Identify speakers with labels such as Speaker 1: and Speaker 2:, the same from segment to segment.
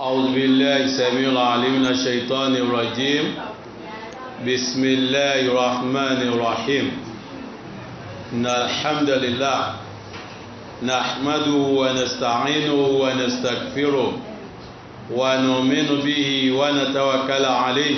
Speaker 1: أعوذ بالله السميع العليم من الشيطان الرجيم بسم الله الرحمن الرحيم إن الحمد لله نحمده ونستعينه ونستغفره ونؤمن به ونتوكل عليه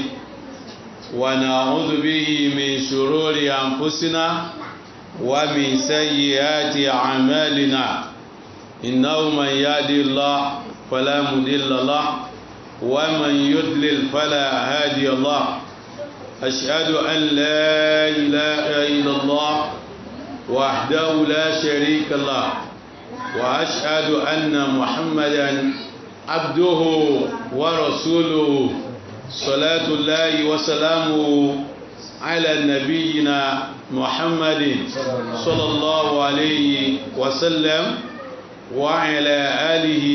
Speaker 1: ونعوذ به من شرور أنفسنا ومن سيئات أعمالنا إنه من يهدي الله فلا مضل له ومن يضلل فلا هادي له أشهد أن لا إله إلا الله وحده لا شريك له وأشهد أن محمدا عبده ورسوله صلاة الله وسلامه على نبينا محمد صلى الله عليه وسلم وعلى آله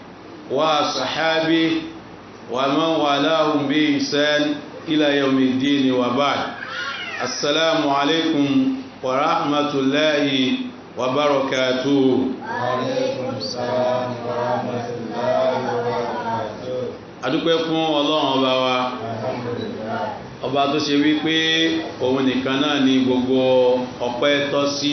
Speaker 1: وصحابه ومن والاهم بإحسان إلى يوم الدين وبعد السلام عليكم ورحمة الله وبركاته
Speaker 2: وعليكم السلام ورحمة الله وبركاته
Speaker 1: adúpẹ́ fún ọlọ́run ọba wa
Speaker 2: alhamdulillah
Speaker 1: ọba tó ṣe wípé òun nìkan náà ni gbogbo ọpẹ́ tọ́ sí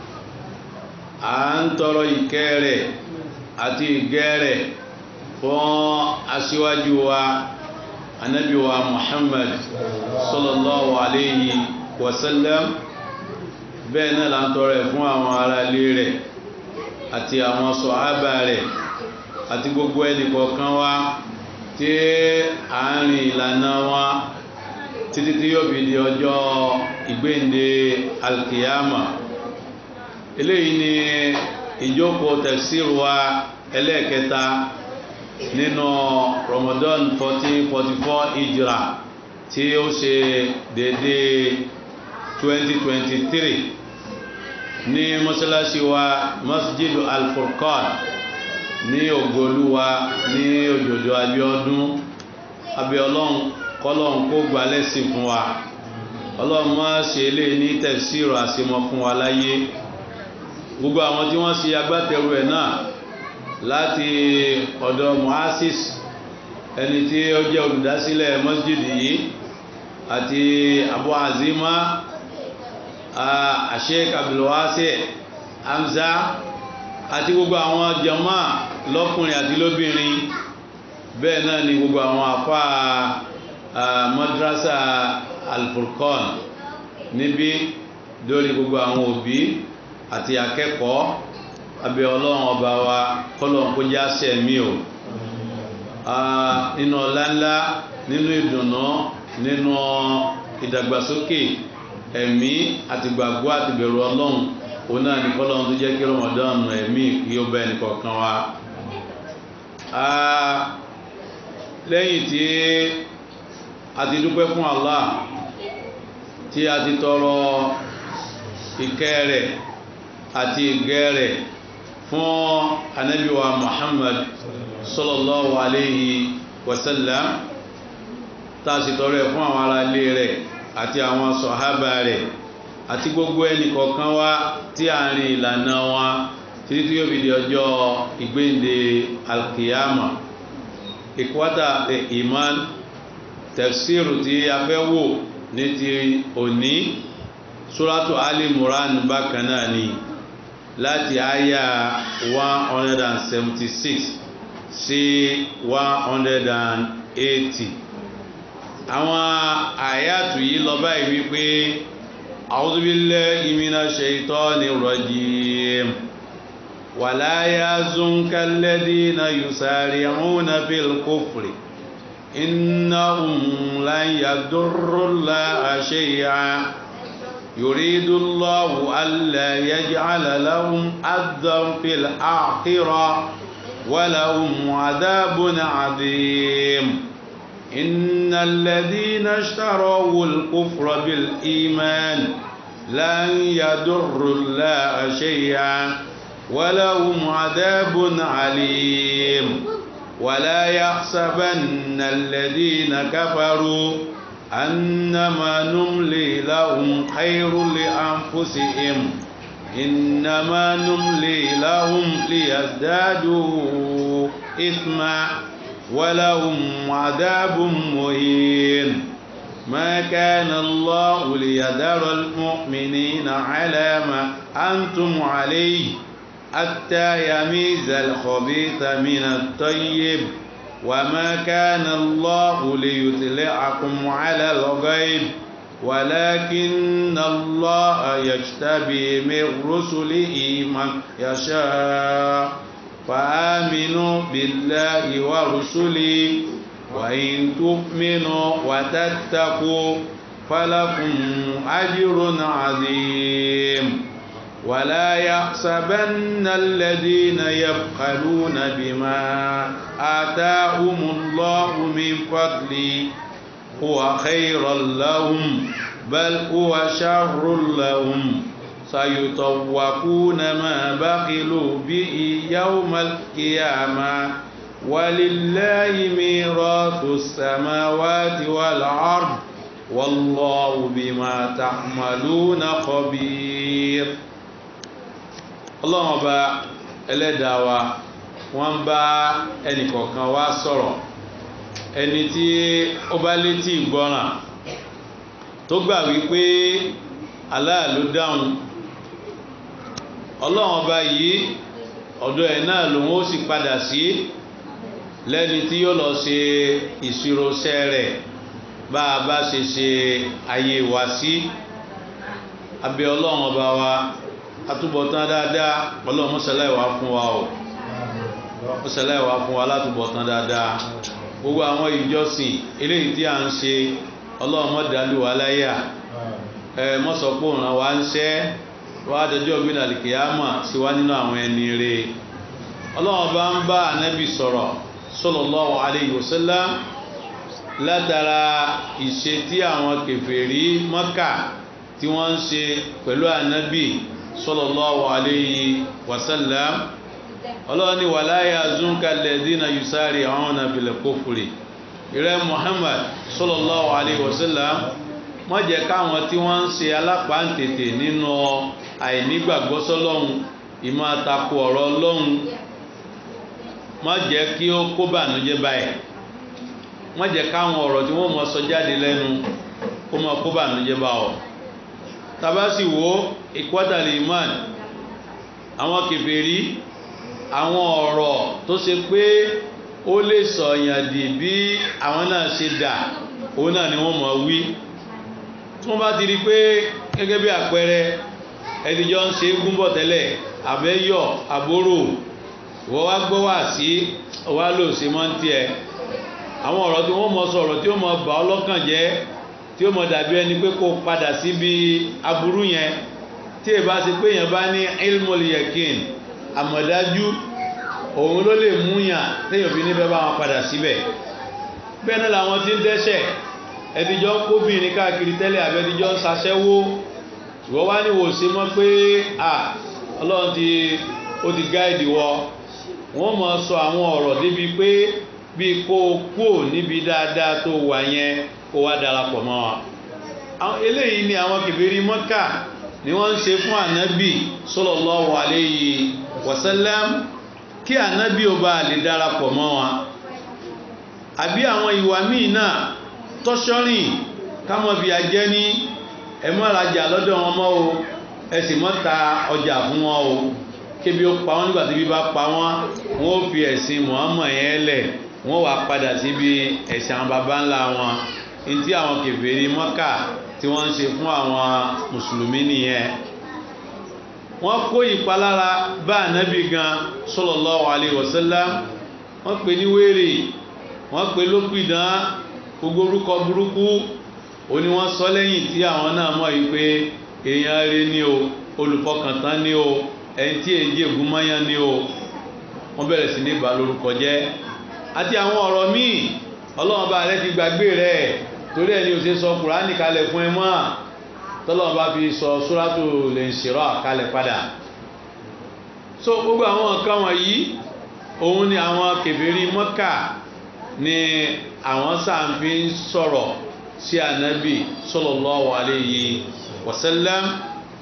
Speaker 1: à ń tọrọ ìkẹ́ rẹ̀ àti ìgẹ́ rẹ̀ fún aṣíwájú wa anábì wa muhammad sallallahu alayhi wa sallam bẹ́ẹ̀ náà là ń tọrọ ẹ̀ fún àwọn ará ilé rẹ̀ àti àwọn sọ̀hábà rẹ̀ àti gbogbo ẹnìkọ̀ọ̀kan wa tí à ń rìn ìlànà wa títí tí yóò fi di ọjọ́ ìgbéǹde alkiyama eléyìí ni ìjókòó tafsir wa ẹlẹ́ẹ̀kẹta nínú Ramadan 1444 hijra tí ó ṣe dédé 2023 ní mọ́sálásí wa masjidu al-furqan ní ògolúwa ní òjòjò abiodun abiọlọ́run kọ́lọ́run kó gbà lẹ́sìn fún wa ọlọ́run má ṣe lè ní tẹ̀síìrò àṣemọ fún wa láyé gbogbo àwọn tí wọ́n ṣe agbátẹrù ẹ̀ náà láti ọ̀dọ̀ muhasis ẹni tí ó jẹ́ olùdásílẹ̀ masjid yìí àti abu azima sheikh abdulwasi hamza àti gbogbo àwọn jama lọ́kùnrin àti lóbìnrin bẹ́ẹ̀ náà ni gbogbo àwọn àfá madrasa alfurqan níbí lórí gbogbo àwọn òbí àti akẹ́kọ̀ọ́ abẹ́ ọlọ́run ọba wa kọ́lọ̀n kó já sẹ́mi o nínú ọláńlá nínú ìdùnnú nínú ìdàgbàsókè ẹ̀mí àti gbàgbọ́ àti bẹ̀rù ọlọ́run òun náà ní kọ́lọ́run tó jẹ́ kí Ramadan ẹ̀mí kí ó bá ẹnì kọ̀ọ̀kan wa lẹ́yìn tí a ti dúpẹ́ fún Allah tí a ti tọrọ ìkẹ́ rẹ̀ àti ìgẹ́ rẹ̀ fún anábíwa Muhammad sallallahu alayhi wa sallam tá a sì tọrọ ẹ̀ fún àwọn ará ilé rẹ̀ àti àwọn sọ̀hábà rẹ̀ àti gbogbo ẹnì kọ̀ọ̀kan wa tí a rìn ìlànà wa títí tí yóò fi di ọjọ́ ìgbéǹde alkiyama ìkwátà iman tafsiru tí a fẹ́ wò ní ti òní suratu ali muran bákan náà ni láti àyà 176 sí 180 àwọn àyàtù yìí lọ báyìí wípé a'udhu billahi minash shaitani rajim ولا يحزنك الذين يسارعون في الكفر إنهم لن يضروا الله شيئا يريد الله ألا يجعل لهم أذى في الآخرة ولهم عذاب عظيم إن الذين اشتروا الكفر بالإيمان لن يضروا الله شيئا ولهم عذاب عليم ولا يحسبن الذين كفروا أنما نملي لهم خير لأنفسهم إنما نملي لهم ليزدادوا إثما ولهم عذاب مهين ما كان الله ليذر المؤمنين على ما أنتم عليه حتى يميز الخبيث من الطيب وما كان الله ليطلعكم على الغيب ولكن الله يجتبي من رسله من يشاء فآمنوا بالله ورسله وإن تؤمنوا وتتقوا فلكم أجر عظيم ولا يحسبن الذين يبخلون بما آتاهم الله من فضله هو خيرا لهم بل هو شر لهم سيطوقون ما بخلوا به يوم القيامة ولله ميراث السماوات والأرض والله بما تعملون خبير ọlọ́run ọba ẹlẹ́dàá wa wọ́n ń bá ẹnìkọ̀ọ̀kan wa sọ̀rọ̀ ẹni tí ó bá létí ìgbọràn tó gbà wípé Allah ló dáhùn ọlọ́run ọba yìí ọ̀dọ̀ ẹ̀ náà lòun ó sì padà sí lẹ́ni tí yóò lọ ṣe ìṣirọ́ṣẹ́ rẹ̀ bá a bá ṣe ṣe ayé wa sí abẹ́ ọlọ́run ọba wa atúbọ̀tán dáadáa ọlọ́run mọ́sálẹ̀ wá fún wa o mọ́sálẹ̀ wá fún wa látúbọ̀tán dáadáa gbogbo àwọn ìjọsìn eléyìí tí a ń ṣe ọlọ́run mọ́dàlú wa láyà ẹ mọ́sọ̀pọ̀ ràn wá ń ṣẹ́ wá dọjọ́ gbé nàlìkìyàmà sí wá nínú àwọn ẹni rè ọlọ́run bá ń bá ànábì sọ̀rọ̀ sallallahu alayhi wa sallam látara ìṣe tí àwọn kèfèrí Mákà tí wọ́n ń ṣe pẹ̀lú ànábì sallallahu alayhi wa sallam ọlọ́run ni wala yazunka alladhina yusari'una fil kufri ìrẹ́ Muhammad sallallahu alayhi wa sallam má jẹ́ káwọn tí wọ́n ń ṣe alápáǹtètè nínú àìnígbàgbọ́ sọ́lọ́hun ìmọ̀ àtakò ọ̀rọ̀ ọlọ́hun má jẹ́ kí ó kó bànújẹ́ báyìí má jẹ́ káwọn ọ̀rọ̀ tí wọ́n mọ̀ sọ jáde lẹ́nu kó mọ̀ kó bànújẹ́ bá ọ tabasi wo ìkwátàlì iman àwọn kèfèrí àwọn ọ̀rọ̀ tó ṣe pé ó lè sọ̀yàn dì bí àwọn náà ṣe dà òun náà ni wọ́n mọ̀ wí tí wọ́n bá ti rí pé gẹ́gẹ́ bí àpẹẹrẹ ẹdíjọ́ ń ṣe gúnbọ̀ tẹ́lẹ̀ àbẹ́yọ̀ àbórò wọ́n wá gbọ́ wá sí wá lò sí mọ́ ń tiẹ̀ àwọn ọ̀rọ̀ tí wọ́n mọ̀ sọ̀rọ̀ tí ó mọ̀ bà ọ́ lọ́kàn jẹ́ tí ó mọ̀ dàbí ẹni pé kó padà síbi aburú yẹn tí ẹ bá ṣe pé èèyàn bá ní ilmul yakin àmọ̀dájú òun ló lè mú yàn téèyàn fi níbẹ̀ bá wọn padà síbẹ̀ bẹ́ẹ̀ náà làwọn tí ń dẹ́ṣẹ̀ ẹdíjọ́ kóbìnrin káàkiri tẹ́lẹ̀ àbẹ́díjọ́ ń ṣaṣẹ́wó ìwọ́ wá ní wò sí mọ́ pé à ọlọ́run ti ó ti gáìdì wọ wọ́n mọ̀ sọ àwọn ọ̀rọ̀ débi pé bí kó o kúò níbi dáadáa tó wà yẹn kó wá darapọ̀ mọ́ wa àwọn eléyìí ni àwọn kèfèrí Mọ́kà ni wọ́n ń ṣe fún ànábì sallallahu alayhi wa sallam kí ànábì ó bá lè darapọ̀ mọ́ wa àbí àwọn ìwà míì náà tọ́ṣọ́rìn kámọ́ bí ajẹ́ ní ẹ má rajà lọ́dọ̀ wọn mọ́ o ẹ sì má ta ọjà fún wọn o kébi ó pa wọn nígbà tí bí bá pa wọn wọn ó fi ẹ̀sìn Muhammad yẹn lẹ̀ wọ́n wá padà síbi ẹ̀sìn àwọn baba ńlá wọn ní tí àwọn kèfèrí Mọ́kà tí wọ́n ń ṣe fún àwọn mùsùlùmí nìyẹn wọ́n kó ìpalára bá ànábì gan sallallahu alaihi wasallam wọ́n pè ní wèrè wọ́n pè lópìdán gbogbo orúkọ burúkú ó ní wọ́n sọ lẹ́yìn tí àwọn náà mọ̀ yìí pé èèyàn rẹ ní o olùfọkàntán ní o ẹni tí èyí ègún mọ́yán ní o wọ́n bẹ̀rẹ̀ sí ní bà lórúkọ jẹ́ àti àwọn ọ̀rọ̀ míì ọlọ́run bá rẹ ti gbàgbé rẹ̀ torí ẹni ò ṣe sọ kùránì kalẹ̀ fún ẹ mọ́ tọ́lọ́run bá fi sọ sóràtò lè ń ṣèrọ̀ kalẹ̀ padà so gbogbo àwọn nǹkan wọ̀nyí òun ni àwọn kèfèrí Mọ́kà ni àwọn sáàfí ń sọ̀rọ̀ sí ànábì sallallahu alayhi wa sallam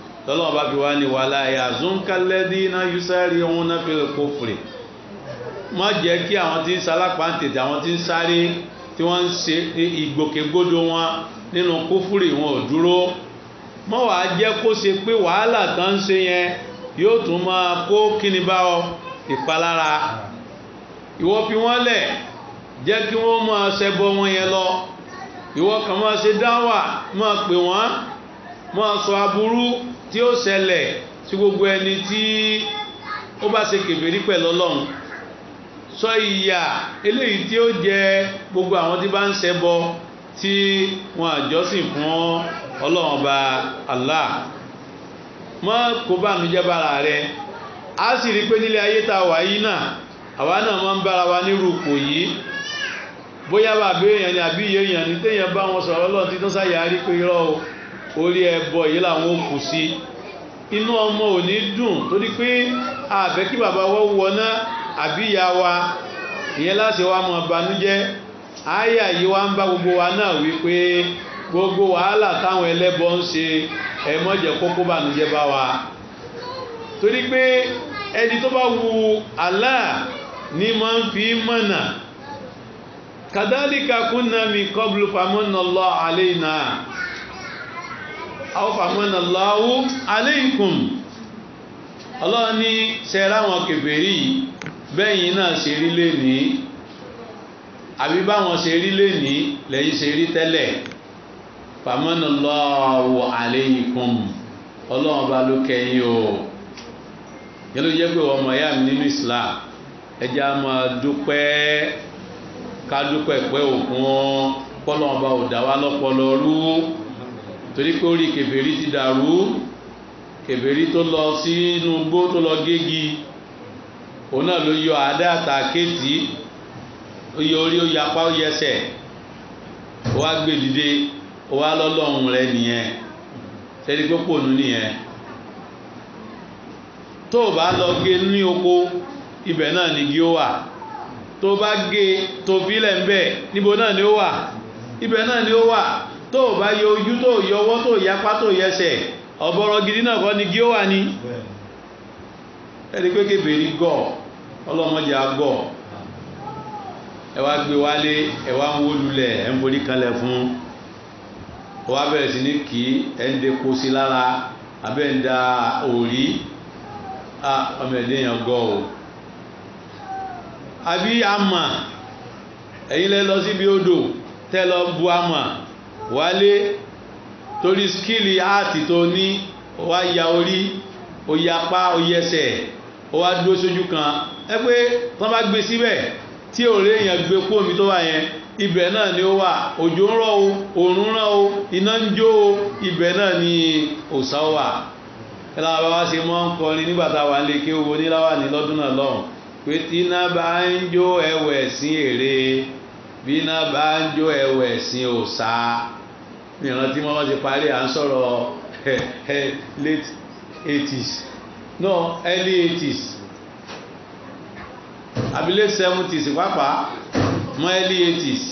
Speaker 1: tọ́lọ́wọ́ bá fi wá ní wala yazunka alladhina yusari'una fil kufri má jẹ́ kí àwọn tí ń salápá ń tètè àwọn tí ń sáré tí wọ́n ń ṣe ìgbòkègbodò wọn nínú kúfúrì wọn ò dúró mọ́ wàá jẹ́ kó ṣe pé wàhálà tán ń ṣe yẹn yóò tún máa kó kíni bá ọ ìpalára ìwọ fi wọ́n lẹ̀ jẹ́ kí wọ́n máa ṣẹbọ wọn yẹn lọ ìwọ kàn máa ṣe dáwà máa pè wọ́n máa sọ aburú tí ó ṣẹlẹ̀ sí gbogbo ẹni tí ó bá ṣe kèfèrí pẹ̀lú ọlọ́run sọ ìyà eléyìí tí ó jẹ gbogbo àwọn tí bá ń ṣẹbọ tí wọn àjọsìn fún ọlọ́run ọba Allah mọ́ kó bá mi jẹ́ bára rẹ a sì rí pé nílé ayé tá a wà yìí náà àwa náà máa ń bára wa nírú ipò yìí bóyá bàbá èèyàn ni àbí iye èèyàn ní téèyàn bá wọn sọ̀rọ̀ ọlọ́run tí tó sáyà rí pé irọ́ o orí ẹbọ yìí làwọn ò kù sí inú ọmọ ò ní dùn torí pé àbẹ́ kí bàbá wọ́n wọná àbí ìyá wa ìyẹn láti wá mọ banújẹ́ àyà yìí wá ń bá gbogbo wa náà wípé gbogbo wàhálà táwọn ẹlẹ́bọ ń ṣe ẹ má jẹ́ kókó bànújẹ́ bá wa torí pé ẹni tó bá wu Allah ní máa ń fi mọ̀nà kadhalika kunna min qablu famanna Allah alayna aw famanna Allahu alaykum ọlọ́run ní sẹ́ra wọn kèfèrí bẹ́yìn náà ṣe rí lé ní àbí báwọn ṣe rí lé ní lẹ́yìn ṣe rí tẹ́lẹ̀ famanna Allahu alaykum ọlọ́run bá ló kẹyìn o yẹn ló jẹ́ pé ọmọ ìyá mi nínú Islam ẹja máa dúpẹ́ ká dúpẹ́ pẹ́ òkun kọ́lọ́run bá ò dá wa lọ́pọlọ rú torí pé orí kèfèrí ti dàrú kèfèrí tó lọ sínú igbó tó lọ gégi òun náà ló yọ àdá àtàkéètì ó yọ orí ó yapá ó yẹsẹ̀ ó wá gbé dìde ó wá lọ́lọ́run rẹ nìyẹn sẹ́ni pé pònú nìyẹn tó o bá lọ gé ní oko ibẹ̀ náà ni gí ó wà tó o bá gé tó fílẹ̀ ń bẹ̀ níbo náà ni ó wà ibẹ̀ náà ni ó wà tó o bá yọ ojú tó o yọ ọwọ́ tó o yapá tó o yẹsẹ̀ ọ̀bọ̀rọ̀ gidi náà kọ́ ni gí ó wà ní ẹni pé kébèrè gọ̀ ọlọ́mọdé agọ̀ ẹ wá gbé wálé ẹ wá ń wó lulẹ̀ ẹ ń forí kanlẹ̀ fún ọ wá bẹ̀rẹ̀ sí ní kí ẹ ń depo sí lára abẹ́ ń da òrí ọmọ ẹ̀dẹ́ yẹn gọ̀ o àbí àmà ẹ̀yin lẹ lọ síbi odò tẹ́ lọ bu àmà wálé torí skíìlì áàtì tó ní ó wá ya orí ó ya apá ó yẹsẹ̀ ó wá dúró sójú kan ẹ pé tán bá gbé síbẹ̀ tí òré èèyàn gbé kú omi tó wà yẹn ibẹ̀ náà ni ó wà òjò ń rọ̀ o òòrùn ràn o iná ń jó o ibẹ̀ náà ni òòsà wà ẹ láwọn bá wá ṣe mọ́ ń kọrin nígbà tá a wà nílé kí owó níláwà ní lọ́dún náà lọ́hùn pé tí iná bá ń jó ẹwẹ̀ sí èrè bí iná bá ń jó ẹwẹ̀ sí òòsà ìrántí wọn wọ́n ti parí à ń sọ̀rọ̀ late eighties no early eighties àbí late seventies pàápàá mọ́ early eighties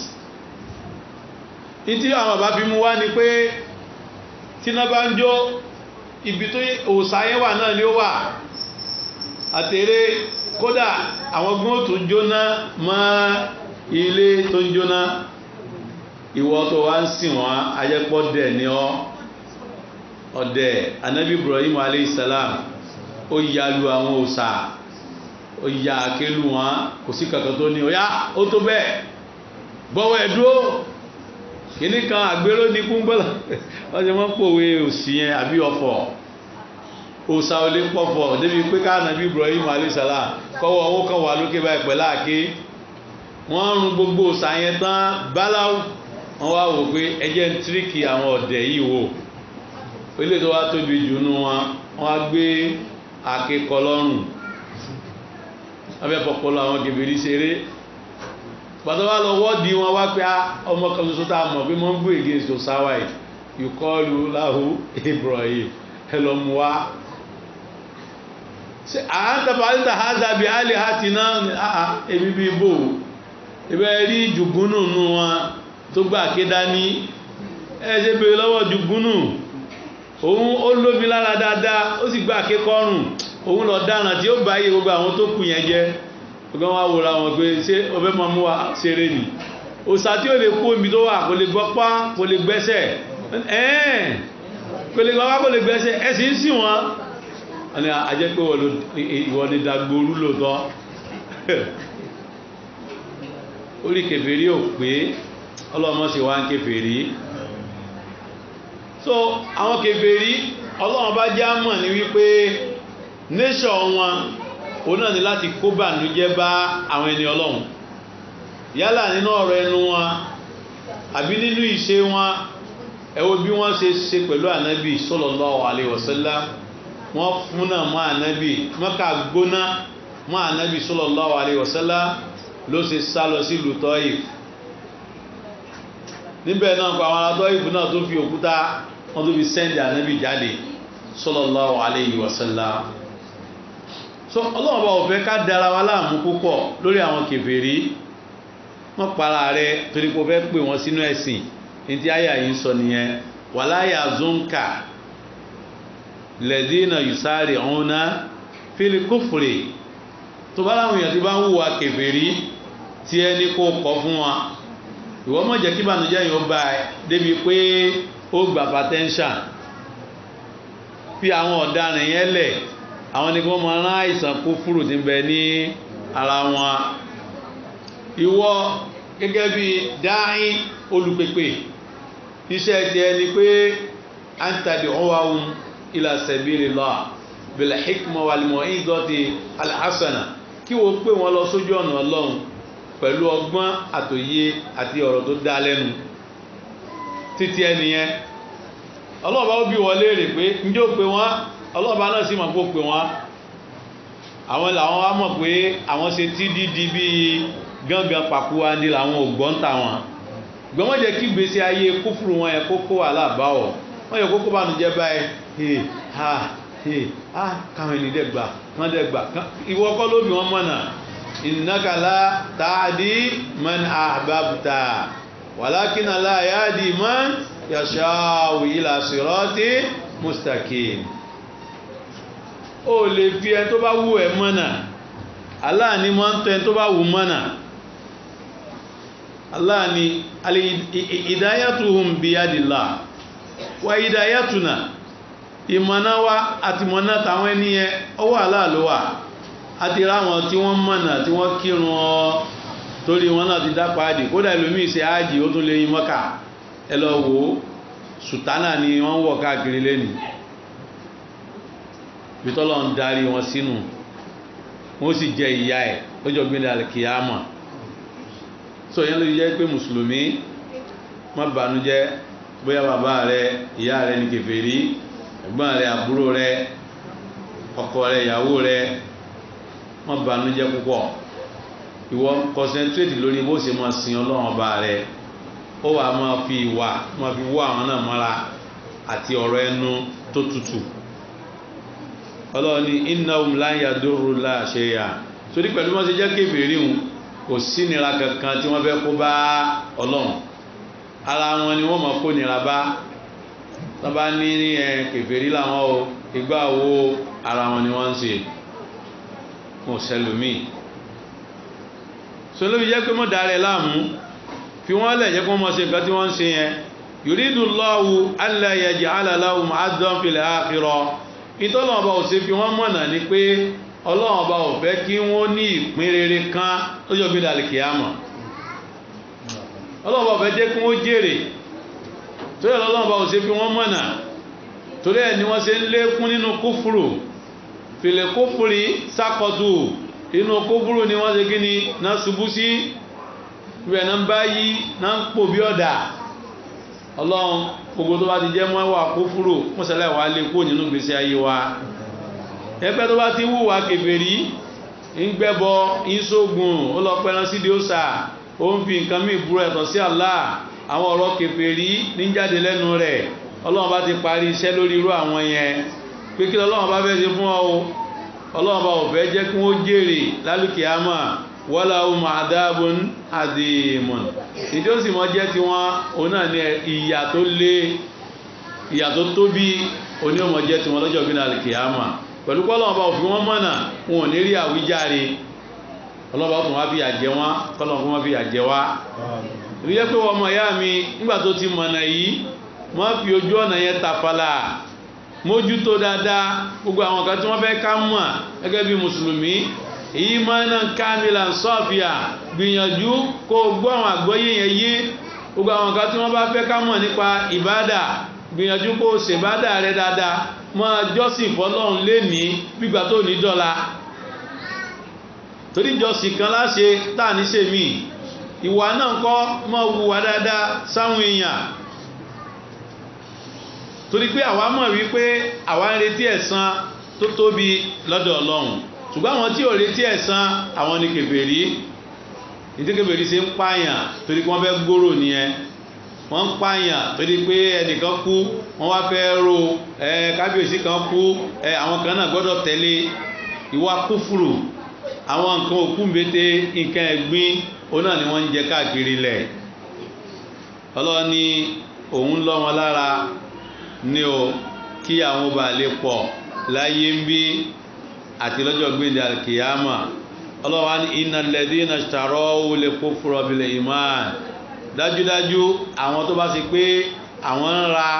Speaker 1: ìtí àwọn bàbá fi mú wá ni pé tíná bá ń jó ibi tó òsàyẹ́ wà náà ni ó wà àtẹ̀rẹ́ kódà àwọn gbọ́n tó jóná mọ́ ilé tó ń jóná ìwọ tó wá ń sìn wọn ajẹ́pọ̀ dẹ̀ ní ọ́ ọ̀dẹ̀ anabi ibrahim aleyhisselam ó ya lu àwọn òsà ó ya àkélu wọn kò sí kankan tó ní ọ̀yá ó tó bẹ́ẹ̀ bọ́wọ́ ẹ̀ dúró kìíní kan àgbéró ní kúngbọ́lá wọ́n ti wọ́n pòwe òsì yẹn àbí ọ̀fọ̀ òsà ò lè pọ̀fọ̀ débi pé ká anabi ibrahim aleyhisselam kọ́wọ́ owó kan wà lókè báyìí pẹ̀lú àké wọ́n rún gbogbo òsà yẹn tán báláwù wọ́n wá wò pé ẹjẹ́ ń tíríkì àwọn ọ̀dẹ̀ yìí wò ilé tó wá tóbi jù nú wọn wọ́n wá gbé àkekọ lọ́rùn abẹ́ pọpọlọ àwọn gèbèrè ṣeré pàtó wá lọ wọ́ọ̀dì wọn wá pé ọmọ kan ṣoṣo tá a mọ̀ pé wọ́n ń gbé against to sawai ìkọlù lahu Ibrahim ẹ lọ mú wa àhántàfà àríta hádàbí alẹ́ àti náà èmi bí bò ibẹ̀ rí jùgúnù nù wọn tó gbà ké dání ẹ̀ṣẹ́ bèèrè lọ́wọ́ jùgúnù òun ó lóbi lára dáadáa ó sì gbà ké kọrùn òun lọ dáràn tí ó bá yé gbogbo àwọn tó kù yẹn jẹ́ ọgbọ́n wa wòra wọn pé ṣé ọbẹ̀ máa mú wa ṣeré ni òsà tí ó lè kó omi tó wà kò lè gbọ́pá kò lè gbẹ́sẹ̀ ẹ̀ẹ́n kò lè gbọ́pá kò lè gbẹ́sẹ̀ ẹ̀sìn ń sìn wọn wọ́n ní ajẹ́ pé ìwọ ni dagboru lóòótọ́ orí kèfèrí ò pé ọlọ́mọ sì wá ń kèfèrí so àwọn kèfèrí ọlọ́run bá já mọ̀ ní wípé nation wọn òun náà ni láti kó bànújẹ́ bá àwọn ẹni ọlọ́run yálà nínú ọ̀rọ̀ ẹnu wọn àbí nínú ìṣe wọn ẹ wo bí wọ́n ṣe ṣe pẹ̀lú ànábì sallallahu alaihi wasallam wọ́n fúnà mọ́ ànábì mọ́kà gbóná mọ́ ànábì sallallahu alaihi wasallam ló ṣe sá lọ sí ìlú Tọ́ìf níbẹ̀ náà pa àwọn ará Tọ́ìf náà tó fi òkúta wọ́n tó fi sẹ́ndì ànábì jáde sallallahu alaihi wasallam so ọlọ́run bá òfẹ́ ká dára wa láàmú púpọ̀ lórí àwọn kèfèrí wọ́n para rẹ̀ torí pé ó fẹ́ pè wọ́n sínú ẹ̀sìn ní tí àyà yìí sọ nìyẹn wala yazunka lẹ́dínà yusari ọ̀húnná fílì kófùrè tó bá láwọn èèyàn tí bá ń hùwà kèfèrí tí ẹni kó kọ́ fún wa ìwọ má jẹ́ kí bànújẹ́ yìí ó bá ẹ débi pé ó gbà patẹ́ńṣà fi àwọn ọ̀daràn yẹn lẹ̀ àwọn ni kí wọ́n máa rán àìsàn kófùrù tí ń bẹ ní ara wọn ìwọ gẹ́gẹ́ bí dáín olùpèpè iṣẹ́ ti ẹni pé antadi ọwáhun ila sabilillah bil hikma wal mau'izati al hasana kí wọ́n pè wọ́n lọ sójú ọ̀nà ọlọ́run pẹ̀lú ọgbọ́n àtòyé àti ọ̀rọ̀ tó dá lẹ́nu títí ẹnìyẹn ọlọ́ọ̀bá ó bí wọ́n léèrè pé njó pé wọ́n ọlọ́ọ̀bá náà sì mọ̀ kó pé wọ́n àwọn làwọn wá mọ̀ pé àwọn ṣe tí dídí bíi gángan pàkúwandé làwọn ò gbọ́n tà wọn gbọ́n wọ́n jẹ́ kí gbèsè ayé kúfùrù wọn yẹ kókó wà láàbáwọ̀ wọ́n yẹ kókó bá nu jẹ́ báyìí he ha he ha káwọn ènìyàn dẹ̀ gbà kán dẹ̀ gbà ìwọ kọ́ ló bí wọ́n mọ̀nà innaka la ta'di man ahbabta walakinna la yahdi man yasha'u ila sirati mustaqim ó lè fi ẹ tó bá wù ẹ mọ̀nà Allah ni máa ń tọ́ ẹ tó bá wù mọ̀nà Allah ni ìdáyàtùhùn biyadillah wa ìdáyàtùnà ìmọ̀nà wa àti mọ̀nà tàwọn ẹniyẹ ọwọ́ Allah ló wà àti ráwọn tí wọ́n mọ̀nà tí wọ́n kírun ọ torí wọn náà ti dápa àdì kódà ìlúmí ìṣẹ́ ájì ó tún lè yí mọ́kà ẹ lọ wò ó sùtánà ni wọ́n wọ̀ káàkiri lẹ́nìí bitọ́lọ̀ ń darí wọn sínú wọ́n sì jẹ ìyá ẹ̀ lọ́jọ́ gbẹ́lẹ̀ alkiyama so yẹn ló jẹ́ pé mùsùlùmí má bànújẹ́ bóyá bàbá rẹ ìyá rẹ ní kèfèrí ẹ̀gbọ́n rẹ àbúrò rẹ ọkọ rẹ ìyàwó rẹ má bànújẹ́ púpọ̀ ìwọ concentrate lórí bó ṣe máa sin ọlọ́run ọba rẹ ó wà máa fi ìwà máa fi wọ́ àwọn náà mọ́ra àti ọ̀rọ̀ ẹnu tó tutù ọlọ́run ní innahum lan yadurru la shay'a torí pẹ̀lú wọ́n ṣe jẹ́ kèfèrí hùn kò sí nira kankan tí wọ́n fẹ́ kó bá ọlọ́run ara wọn ni wọ́n mọ̀ kó nira bá wọ́n bá ní ẹ kèfèrí làwọn o ìgbà wo ara wọn ni wọ́n ń ṣe kò sẹlòmíì sọlọ́bí jẹ́ pé mọ́ darẹ̀ láàmú fi wọ́n lẹ̀ jẹ́ pé wọ́n mọ̀ ṣe nǹkan tí wọ́n ń ṣe yẹn yuridu Allahu alla yaj'ala lahum addan fil akhirah ìtọ́lọ̀ ọba ò ṣe fi wọ́n mọ̀nà ni pé ọlọ́run ọba ò fẹ́ kí wọ́n ní ìpín rere kan lọ́jọ́ bí dàlẹ̀ kìámọ̀ ọlọ́run ọba ò fẹ́ jẹ́ kí wọ́n jèrè torí ọlọ́run ọba ò ṣe fi wọ́n mọ̀nà torí ẹ̀ ni wọ́n ṣe ń lékún nínú kúfùrù fìlẹ̀ kúfùrì sákọ̀tù inú kúfùrù ni wọ́n ṣe kí ni náà ṣubú sí ibẹ̀ náà ń bá yí náà ń pò bí ọ̀dà ọlọ́run gbogbo tó bá ti jẹ́ mọ́wà kúfúrò mọ́sálẹ̀ wà lè kó nínú gbèsè ayé wa ẹgbẹ́ tó bá ti wùwà kèfèrí ń gbẹ́bọ ń sógun ó lọ pẹ́ran sídìí òsà ó ń fi nǹkan mí ìbúrọ̀ ẹ̀tọ́ sí Allah àwọn ọ̀rọ̀ kèfèrí ní jáde lẹ́nu rẹ̀ ọlọ́run bá ti parí iṣẹ́ lórí irú àwọn yẹn pé kí ọlọ́run bá fẹ́ ṣe fún ọ ọlọ́run bá ò fẹ́ jẹ́ kí wọ́n jèrè lálùkìyámà wọ́lá ohun àdáàbùn àdìmọ̀n ìjọ sì mọ́ jẹ́ ti wọ́n òun náà ní ìyà tó lé ìyà tó tóbi oní ọmọ jẹ́ ti wọ́n lọ́jọ́ bí náà kìyàmà pẹ̀lú pọ́lọ́wọ́n bá òfin wọ́n mọ̀nà wọn ò ní rí àwíjàre ọlọ́ba ó tún wá fìyà jẹ wọ́n kọ́lọ̀ fún wọn fìyà jẹ wá ìlú yẹ pé ọmọ ìyá mi nígbà tó ti mọ̀nà yìí wọ́n fi ojú ọ̀nà yẹn tàfàlà mójútó dáadáa gbogbo àwọn kan tí wọ́n fẹ́ ká mọ̀ gẹ́gẹ́ bí mùsùlùmí èyí máa ń kámìlà sọ́ọ̀fìà gbìyànjú kó gbọ́ àwọn àgbọ́yé yẹn yé gbogbo àwọn kan tí wọ́n bá fẹ́ ká mọ̀ nípa ìbádà gbìyànjú kó ṣèbádà rẹ dáadáa máa jọ́sìn fọlọ́run lénìí gbígbà tó ní dọ́là torí jọ́sìn kan láṣe tá à ní ṣe mí ìwà náà kọ́ máa wùwà dáadáa sáwọn èèyàn torí pé àwa mọ̀ wípé àwa ń retí ẹ̀san tó tóbi lọ́dọ̀ ọlọ́run ṣùgbọ́n àwọn tí ò retí ẹ̀san àwọn ni kèfèrí ìdí kèfèrí ṣe ń pààyàn torí pé wọ́n fẹ́ gbòòrò nìyẹn wọ́n ń pààyàn torí pé ẹnìkan kú wọ́n wá fẹ́ ro ẹ kábíyèsí kan kú ẹ àwọn kan náà gbọ́dọ̀ tẹ̀lé ìwà kúfùrù àwọn nǹkan òkú mbete nǹkan ẹ̀gbin òun náà ni wọ́n ń jẹ káàkiri lẹ̀ ọlọ́run ní òun lọ́ wọn lára ní o kí àwọn ọba lè pọ̀ láyé ń bí àti lọ́jọ́ gbéde alkiyama ọlọ́wà ní iná lẹ́dí iná ṣàrọ́ olè kó fúrọ̀ bílẹ̀ iman dájúdájú àwọn tó bá sì pé àwọn ń ra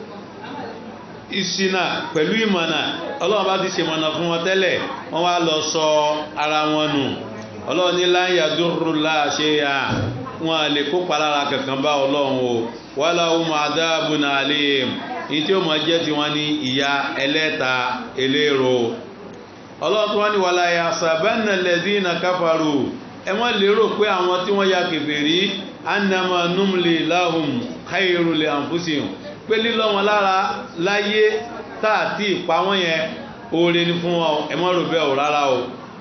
Speaker 1: ìṣìnà pẹ̀lú ìmọ̀nà ọlọ́wà bá ti ṣe mọ̀nà fún wọn tẹ́lẹ̀ wọ́n wá lọ sọ ara wọn nù ọlọ́wà ní láyà dúró láàṣẹ à wọn lè kópa lára kankan bá ọlọ́run o wàhálà ohun àdáàbùn àlè ní tí ó mọ̀ jẹ́ ti wọ́n ní ìyá ẹlẹ́ta eléro ọlọ́tún wọ́n ní wà láyé àṣàbẹ́nà lẹ́dínà káfàrù ẹ wọ́n lérò pé àwọn tí wọ́n ya kèfèrí annama numli lahum khairu li anfusihim pé lílọ́ wọn lára láyé táàtì ìpa wọ́n yẹn oore ní fún wọn ẹ mọ́ rò bẹ́ẹ̀ ò rárá o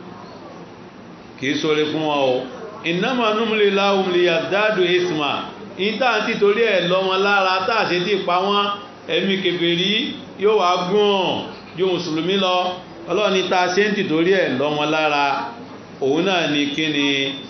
Speaker 1: kìí sóre fún wọn o innama numli lahum liyazdadu isma ìtàǹtì torí ẹ̀ lọ wọn lára táàṣe tí ìpa wọn ẹ̀mí kèfèrí yóò wá gùn ju mùsùlùmí lọ ọlọ́ni ta ṣe ń tìtorí ẹ̀ lọ wọn lára òun náà ni kí ni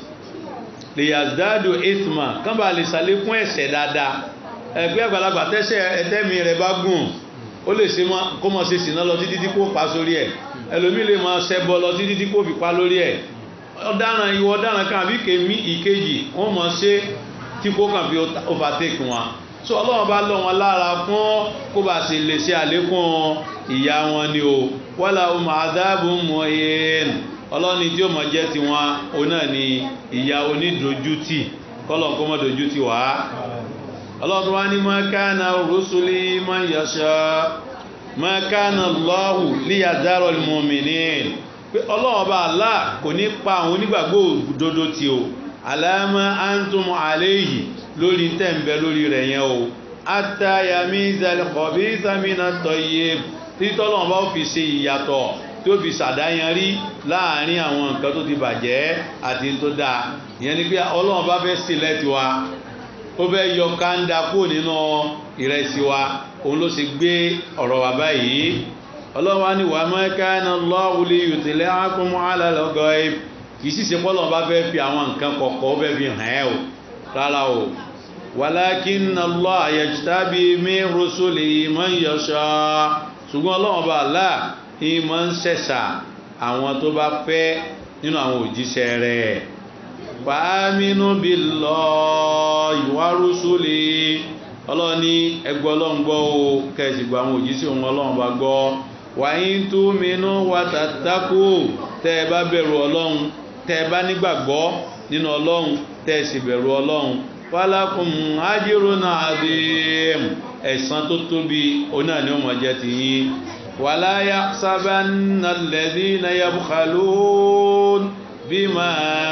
Speaker 1: lè yàzdádù isma kán bá lè sàlékún ẹ̀ṣẹ̀ dáadáa ẹgbẹ́ àgbàlagbà tẹ́ṣẹ̀ ẹtẹ́mi rẹ̀ bá gùn ó lè ṣe kó mọ̀ ṣe sìná lọ títí tí kò pa sórí ẹ̀ ẹlòmí lè mọ̀ ṣẹbọ lọ títí tí kò fi pa lórí ẹ̀ ọ̀daràn ìwọ ọ̀daràn kan àbí kèmí ìkejì wọ́n mọ̀ ṣe tí kò kàn fi overtake wọn so ọlọ́run bá lọ wọn lára fún kó bá sì lè ṣe àlékún ìyá wọn ni o wọ́lá ọmọ àdáàbò mọ ẹ̀ẹ́n ọlọ́ni tí ó mọ̀ jẹ́ ti wọn òun náà ni ìyá onídojútì kọ́lọ̀ kó mọ́ dojútì wá ọlọ́run wá ní mọ́kánà rúṣùlì mọ́yọ̀ṣọ́ mọ́kánà lọ́hù líyàdárọ̀ mọ́mìnín pé ọlọ́run bá Allah kò ní pa àwọn onígbàgbọ́ òdodo tí o aláàmà antum aléyìí lórí tẹ́m̀bẹ̀ lórí rẹ̀ yẹn o àtàyàmí ìzàlẹ̀kọ̀bí ìsàmìnà tọ́yẹ tí tọ́lọ̀n bá fi ṣe ìyàtọ̀ tí ó fi ṣàdáyanrí láàrin àwọn nǹkan tó ti bàjẹ́ àti tó dáa ìyẹn ni pé ọlọ́run bá fẹ́ sílẹ̀ tiwa ó fẹ́ yọ káńdà kó nínú ìrẹsì wa òun ló ṣe gbé ọ̀rọ̀ wa báyìí ọlọ́run wa ní wà mọ́kánà lọ́wọ́lé yòtẹ̀lẹ́ ákùnmọ́ alálọ́gọ́ kì í sì ṣe pọ́lọ́run bá fẹ́ fi àwọn nǹkan kọ̀ọ̀kọ̀ ó fẹ́ fi hàn ẹ́ o rárá o walakin Allah yajtabi min rusulihi man yasha ṣùgbọ́n ọlọ́run bá Allah ìmọ̀ ń ṣẹ̀ṣà àwọn tó bá fẹ́ nínú àwọn òjíṣẹ́ rẹ̀ fàámínú billahi wa rusulihi ọlọ́run ní ẹgbẹ́ ọlọ́run gbọ́ o kẹsì gbọ́ àwọn òjíṣẹ́ òun ọlọ́run bá gbọ́ wa in tu'minu wa tattaqu tẹ́ ẹ bá bẹ̀rù ọlọ́run tẹ́ ẹ bá nígbàgbọ́ nínú ọlọ́run tẹ́ ẹ sì bẹ̀rù ọlọ́run falakum ajrun adhim ẹ̀san tó tóbi onáà ni ó mọ̀ jẹ́ ti yín wala yahsabanna alladhina yabkhalun bima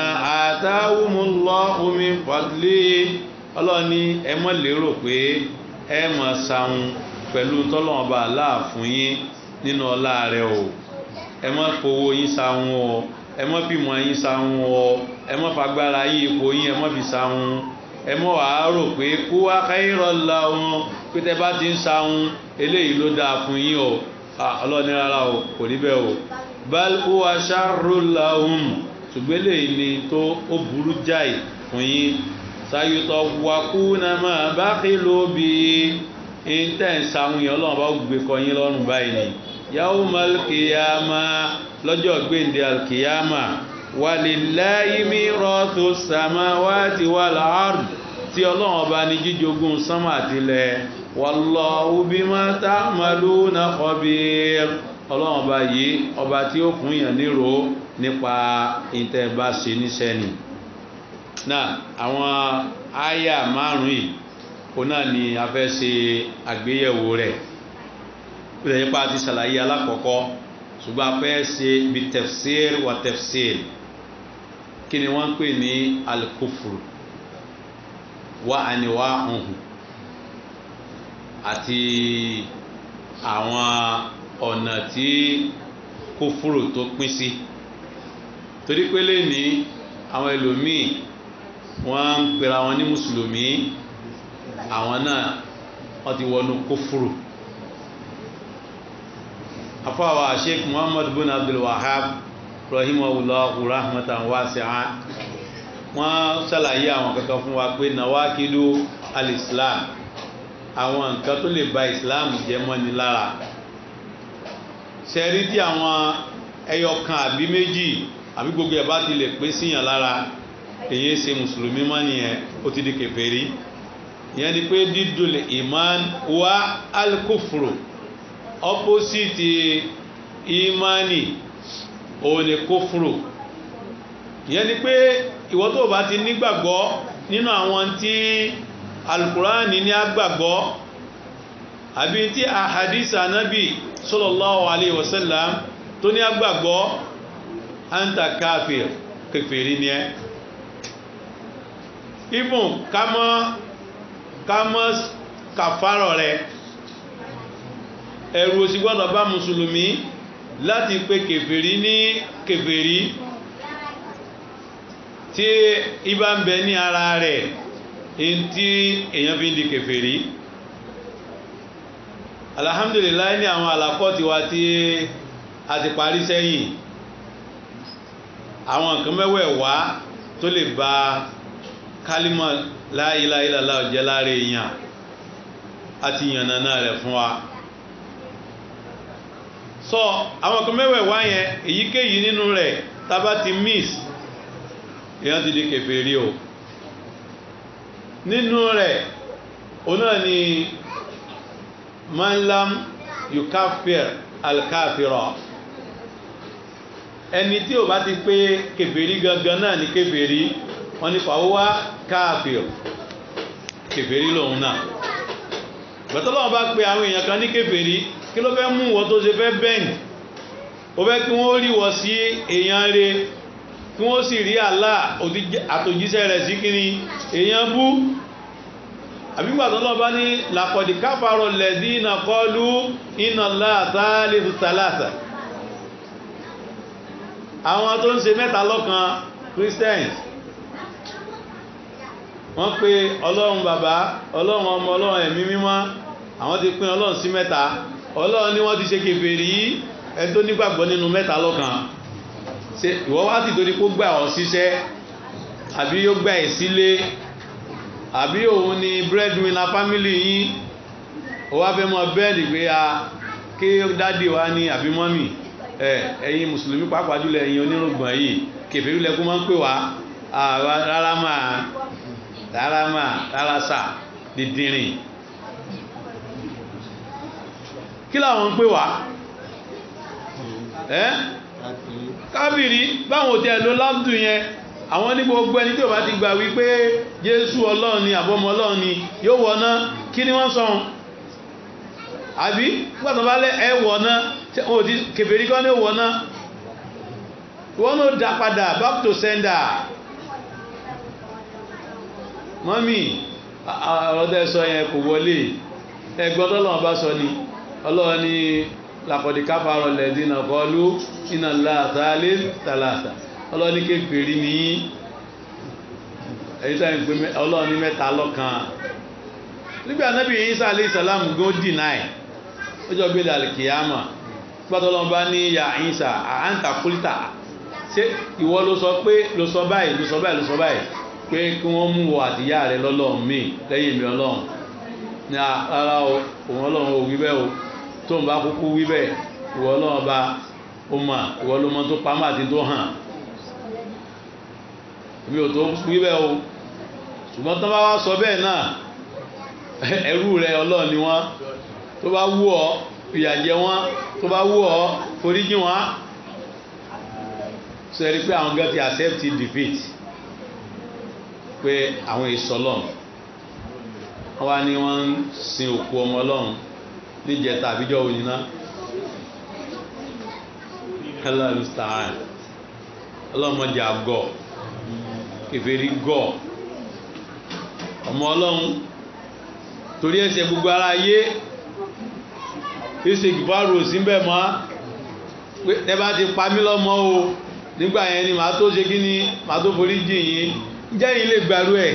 Speaker 1: atahumullahu min fadlihi ọlọ́run ní ẹ mọ́ lérò pé ẹ mọ̀ sàún pẹ̀lú tọ́lọ́wọ́n bá aláà fún yín nínú ọlá rẹ̀ o ẹ mọ́ fowó yín sàún o ẹ mọ́ fìmọ̀ yín sàún o ẹ mọ́ fagbára yín ipò yín ẹ mọ́ fi sàún ẹ mọ́ wàá rò pé kó wá káyírọ̀ lahum pé tẹ bá ti ń sàún eléyìí ló dáa fún yín o ọlọ́run ní rárá o kò rí bẹ́ẹ̀ o bal huwa sharrul lahum ṣùgbọ́n eléyìí ni tó ó burú jáì fún yín sayutọ wakuna ma bakilu bi intense àwọn èèyàn ọlọ́run bá gbé kọyín lọ́rùn báyìí ni yawmal qiyama lọ́jọ́ gbéǹde alkiyama walillahi mirathu samawati wal ard tí ọlọ́run ọba ní jíjogún sánmà àtilẹ̀ wallahu bima ta'maluna khabir ọlọ́run ọba yìí ọba tí ó fún yàn nírò nípa ìtẹ̀bá ṣe níṣẹ́ ni náà àwọn àyà márùn-ún yìí ó náà ni a fẹ́ ṣe àgbéyẹ̀wò rẹ̀ ìrẹ̀ nípa ti ṣàlàyé alákọ̀ọ́kọ́ ṣùgbọ́n a fẹ́ ṣe bí tafsir wa tafsir kí ni wọ́n ń pè ní al-kufru wa anwa'uhu àti àwọn ọ̀nà tí kófúrò tó pín sí torí pé lè ní àwọn ẹlòmíì wọ́n ń pera wọn ní mùsùlùmí àwọn náà wọ́n ti wọnú kófúrò afọwọ́ sheikh muhammad bin abdul wahab rahimahullahu rahmatan wasi'a wọ́n ṣàlàyé àwọn kankan fún wa pé nawakidu al-islam àwọn nǹkan tó lè ba islam jẹ́ mọ́ni lára ṣẹ́rí tí àwọn ẹyọkan àbí méjì àbí gbogbo ẹ̀ bá ti lè pé síyàn lára èyí ṣe mùsùlùmí mọ́ nìyẹn ó ti di kèfèrí ìyẹn ni pé dídùn iman wa al-kufru opposite imani òun ni kófúrò ìyẹn ni pé ìwọ tó bá ti nígbàgbọ́ nínú àwọn tí alukurani ní agbàgbọ́ àbí tí ahadisa anabi sallallahu alayhi wa sallam tó ní agbàgbọ́ anta káfíìr kèfèrí ni ẹ́ ibùn kámọ́ kámọ́ kàfárọ̀ rẹ̀ ẹ̀rù òsì gbọ́dọ̀ bá mùsùlùmí láti pé kèfèrí ní kèfèrí tí ibá ń bẹ ní ara rẹ̀ in tí èyàn fi ń di kèfèrí alhamdulillah ní àwọn àlàkọ́ ti wá tí a ti parí sẹ́yìn àwọn nǹkan mẹ́wẹ̀ẹ̀wá tó lè ba kálímọ̀ la ilaha illallah jẹ́ láre èèyàn àti yànnàná rẹ̀ fún wa sọ àwọn kan mẹ́wẹ̀ẹ̀wá yẹn èyíkéyìí nínú rẹ̀ tábà ti miss èyàn ti di kèfèrí o nínú rẹ̀ o náà ni manlam yukafir alkafira ẹni tí o bá ti pé kèfèrí gangan náà ni kèfèrí wọ́n ní fàwọ́wá káàfir kèfèrí lòun náà gbẹ̀tọ́lọ́wọ́ bá pé àwọn èèyàn kan ní kèfèrí kí ló fẹ́ mú wọ́n tó ṣe fẹ́ bẹ́ẹ̀n ó fẹ́ kí wọ́n rí wọ́n sí èèyàn rẹ̀ kí wọ́n sì rí Allah àtòjíṣẹ́ rẹ̀ sí kíní èèyàn bú àbígbàtọ́lọ́ bá ní làkọ̀dì káfàrọ̀ lẹ̀dí iná kọlu iná láàtà lẹ́fù tàlàtà àwọn tó ń ṣe mẹ́ta lọ́kan Christians wọ́n pe ọlọ́run bàbá ọlọ́run ọmọ ọlọ́run ẹ̀mí mímọ́ àwọn ti pín ọlọ́run sí mẹ́ta ọlọ́run ní wọ́n ti ṣe kèfèrí ẹ tó nígbàgbọ́ nínú mẹ́ta lọ́kan ṣe ìwọ wá sì torí kó gbà ọ́ síṣẹ́ àbí yóò gbà ẹ̀ sílé àbí òun ni breadwinner family yín ó wá fẹ́ mọ bẹ́ẹ̀lì pé a kí dádì wa ní àbí mọ́mì ẹ ẹ̀yin mùsùlùmí pàápàá jùlọ ẹ̀yin onírùngbọ̀n yìí kèfèrí lẹ́kún máa ń pè wá rárá máa rárá máa rárá sà dídìrín kí làwọn ń pè wá ẹ́ kábìrí báwọn òtí ẹ̀lò lábdù yẹn àwọn ní gbogbo ẹni tí ó bá ti gbà wípé jésù ọlọ́run ni àbọ́mọ ọlọ́run ni yóò wọ̀ná kí ni wọ́n sọ àbí gbàtọ̀ bá lẹ́ ẹ wọ̀ná òtí kèfèrí kọ́ ní wọ̀ná wọ́n ló dá padà back to sender mọ́mí ọ̀rọ̀dẹ́ sọ yẹn kò wọlé ẹgbọ́n tọ́lọ́wọ́n bá sọ ni ọlọ́wọ́ ni làkọ̀dí káfàrọ̀ lẹ́dínà kọlu iná láàtàlẹ́ tàlàtà ọlọ́wọ́ ní kéfèrí ní èyí tàbí pé ọlọ́wọ́ ní mẹ́ta lọ́kan nígbà anábì Ìsá alayhi salam gó dìnáì ó jọ gbé alìkìyàmà pátọ́lọ́wọ́ bá ní ya Ìsá àáńtà kúlítà ṣé ìwọ ló sọ pé ló sọ báyìí ló sọ báyìí ló sọ báyìí pé kí wọ́n mú wọ àtìyá rẹ lọ́lọ́run mi lẹ́yìn mi ọlọ́run ní ara òun ọlọ́run ò wí bẹ́ẹ̀ o tó ń bá kúkú wí bẹ́ẹ̀ ìwọ ọlọ́run bá o mọ̀ ìwọ ló mọ tó pamọ́ àti tó hàn mi ò tó wí bẹ́ẹ̀ o ṣùgbọ́n tó bá wá sọ bẹ́ẹ̀ náà ẹrú rẹ ọlọ́run ni wọ́n tó bá wù ọ́ fìyà jẹ wọ́n tó bá wù ọ́ foríjì wọ́n sọ ẹni pé àwọn gan ti accept defeat pé àwọn ìsọlọ́n wọ́n wá ní wọ́n ń sin òkú ọmọ ọlọ́run níjẹta àbíjọ́ òyìnbá hello star ọlọ́mọdé àgọ́ kèfèrí gọ́ ọmọ ọlọ́run torí ẹsẹ̀ gbogbo ara ayé ìṣe ìgbàrò síbẹ̀ mọ́ pé ẹ bá ti pa mí lọ́mọ o nígbà yẹn ni màá tó ṣe kí ni màá tó forí jì yín jẹ́ yín lè gbàrú ẹ̀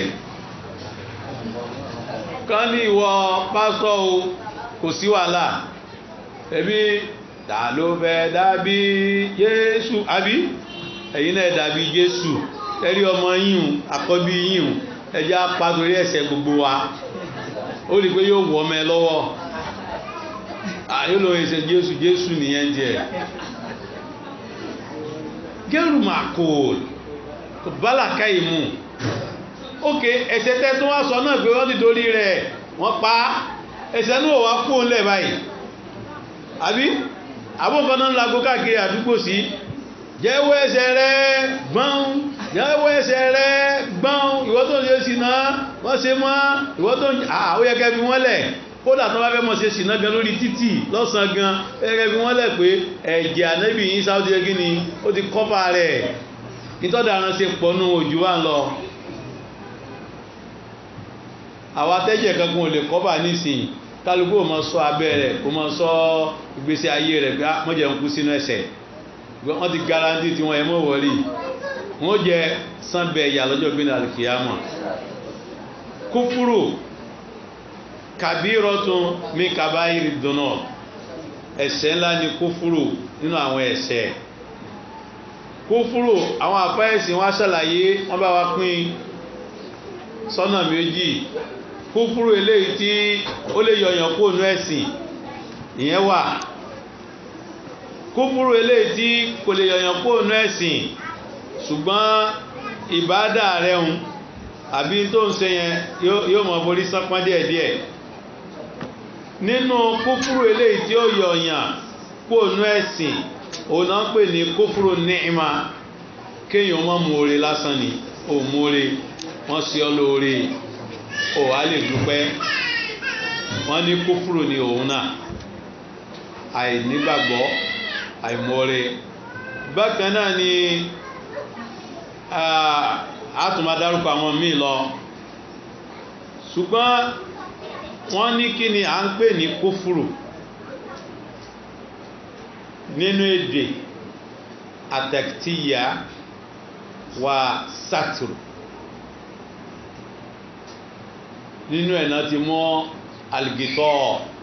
Speaker 1: kán ní ìwọ pásítọ̀ o kò sí wàhálà ẹbí ta ló fẹ́ dàbí Jésù àbí ẹ̀yin náà dàbí Jésù ẹ̀rí ọmọ yín àkọ́bí yín ẹjẹ́ apá torí ẹ̀ṣẹ̀ gbogbo wa ó rí i pé yóò wọ́ ọmọ ẹ lọ́wọ́ yóò lọ ẹsẹ̀ Jésù Jésù nìyẹn jẹ́ gẹ́rù màkòl kò bálàkà ìmú ókè ẹ̀ṣẹ̀ tẹ́ tó wá sọ náà pé wọ́n ti torí rẹ̀ wọ́n pa ẹ̀ṣẹ̀ náà wá kú òun lẹ̀ báyìí àbí àbúkan náà ń lago káàkiri àdúgbò sí jẹ́wọ́ ẹ̀ṣẹ̀ rẹ̀ gbọ́n jẹ́wọ́ ẹ̀ṣẹ̀ rẹ̀ gbọ́n ìwọ tó ń ṣe sìnà wọ́n ṣe mọ́ ìwọ tó ń àwọn yẹ́kẹ́ fi wọ́n lẹ̀ kódà tó bá fẹ́ mọ̀ ṣe sìnà gan lórí títì lọ́sàn gan yẹ́kẹ́ fi wọ́n lẹ̀ pé ẹ̀jẹ̀ ànẹ́bì yín sáwọ́dí ẹgí ni ó ti kọ́pà rẹ̀ nítọ́dà ara ṣe pọ̀ nù òjò wà ń lọ àwọn atẹ́jẹ̀ kankan ò lè kọ́pà nísìnyí kálukú ò mọ sọ abẹ́ rẹ̀ kò mọ sọ ìgbésí ayé rẹ̀ pé mọ́jẹ̀ ń kú sínú ẹ̀ṣẹ̀ wọ́n ti garanti tí wọ́n yẹ mọ́ wọlé wọ́n jẹ sánbẹ̀ ìyà lọ́jọ́ gbé náà kìyàmà kúfúrù kàbírọ̀tún mi kàbáyìrì dùnà ẹ̀ṣẹ̀ ńlá ni kúfúrù nínú àwọn ẹ̀ṣẹ̀ kúfúrù àwọn àpáyẹ̀sìn wá ṣàlàyé wọ́n bá wa pín sọ́nà méjì kúfúrú eléyìí tí ó lè yọ̀yàn kó nú ẹ̀sìn ìyẹn wà kúfúrú eléyìí tí kò lè yọ̀yàn kó nú ẹ̀sìn ṣùgbọ́n ìbádà rẹ̀ ń àbí tó ń ṣe yẹn yóò mọ̀ borí sánpọ́n díẹ̀díẹ̀ nínú kúfúrú eléyìí tí ó yọ̀yàn kó nú ẹ̀sìn òun náà pè ní kúfúrú ní'ima kéèyàn mọ́ mú oore lásán ni ó mú oore wọ́n sí ọ lóore ò wá lè dúpẹ́ wọ́n ní kúfúrò ní òun náà àìnígbàgbọ́ àìmọ́re bákan náà ni àtùmá dárúkọ àwọn míì lọ ṣùgbọ́n wọ́n ní kí ni à ń pè ní kúfúrò nínú èdè àtẹ̀ktíyà wà sátìrù nínú ẹ̀ náà ti mọ́ alìgìtọ́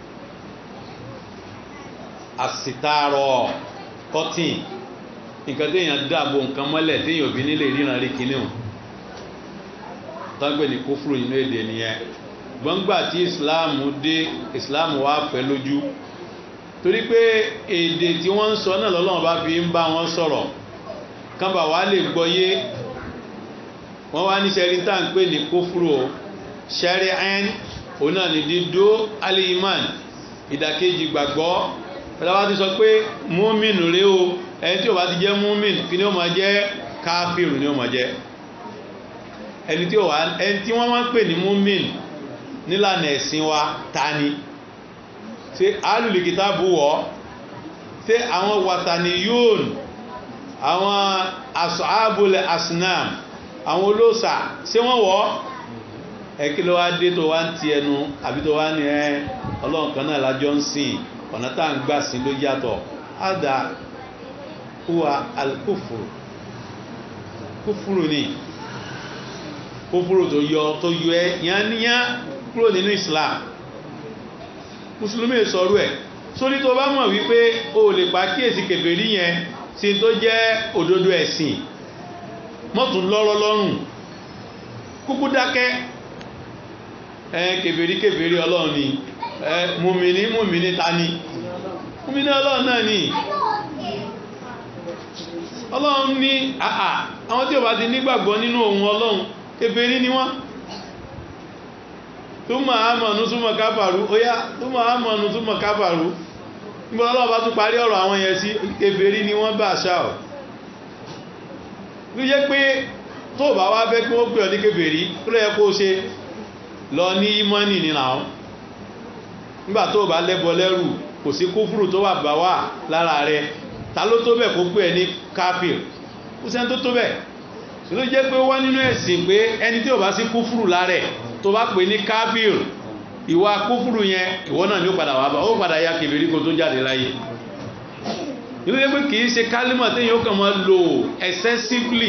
Speaker 1: àsìtàrọ̀ kọ́tìn nǹkan téèyàn dáàbò nǹkan mọ́lẹ̀ téèyàn òbí nílé ríran rí kíní o tọ́gbẹ̀ ní kófúrò nínú èdè nìyẹn gbọ́ngbà tí ìsìláàmù dé ìsìláàmù wá fẹ́ lójú torí pé èdè tí wọ́n ń sọ náà lọ́lọ́run bá fi ń bá wọn sọ̀rọ̀ kánbà wá lè gbọ́yé wọ́n wá ní sẹ́rí tá à ń pè ní kófúrò o shari'an ọ̀nà ni dídó al-iman ìdàkejì gbàgbọ́ pẹ̀lú ti sọ pé múmin rí o ẹni tí ó bá ti jẹ́ múmin kí ni ó máa jẹ́ káfíìrù ni ó máa jẹ́ ẹni tí wọ́n máa ń pè ní múmin nílànà ẹ̀sìn wa ta ni ṣé alùlùkítà bú wọ́ ṣé àwọn wàtàní yóòn àwọn ashabul asnam àwọn olóòsà ṣé wọ́n wọ́ ẹkí ló wá dé tó wá ń ti ẹnu àbí tó wá ní ẹ ọlọ́run kan náà lájọ́ ń sìn ọ̀nà tá à ń gbà sí ló yàtọ̀ ádá huwa alkufuru kúfúrú ni kúfúrú tó yọ tó yọ ẹ yányá kúrò nínú Islam mùsùlùmí sọ̀rọ̀ ẹ̀ sórí tó bá mọ̀ wípé o lè pa kíyèsí kèfèrí yẹn sí tó jẹ́ òdodo ẹ̀sìn mọ́tún lọ́rọ́ lọ́rùn kúkú dákẹ́ ẹ kèfèrí kèfèrí ọlọ́run ni ẹ mùmìní mùmìní ta ni mùmìní ọlọ́run náà ni ọlọ́run ní àà àwọn tí ò bá ti nígbàgbọ́ nínú ohun ọlọ́run kèfèrí ni wọ́n túmọ̀ àmọ̀nù túmọ̀ káfàrú ó yá túmọ̀ àmọ̀nù túmọ̀ káfàrú nígbà ọlọ́run bá tún parí ọ̀rọ̀ àwọn yẹn sí kèfèrí ni wọ́n bá ṣá ọ̀ ló yẹ pé tó bá wá fẹ́ kí wọ́n pè ọ́ ní kèfèrí tó lẹ́yẹ kó ṣe lọ ní ìmọ́nì nínú àwọn nígbà tó bá lẹ́bọ lẹ́rù kò sí kúfùrù tó wà bá wà lára rẹ ta ló tó bẹ̀ kó pè ẹ́ ní káfíìr kó sẹ́ni tó tó bẹ̀ ló jẹ́ pé wọ́n nínú ẹ̀sìn pé ẹni tí ò bá sí kúfùrù lára ẹ̀ tó bá pè ní káfíìr ìwà kúfùrù yẹn ìwọ náà ni ó padà wà bá ó padà ya kèfèrí kó tó jáde láyé ìlú yẹ pé kì í ṣe kálímọ̀ téèyàn ó kàn máa lò excessively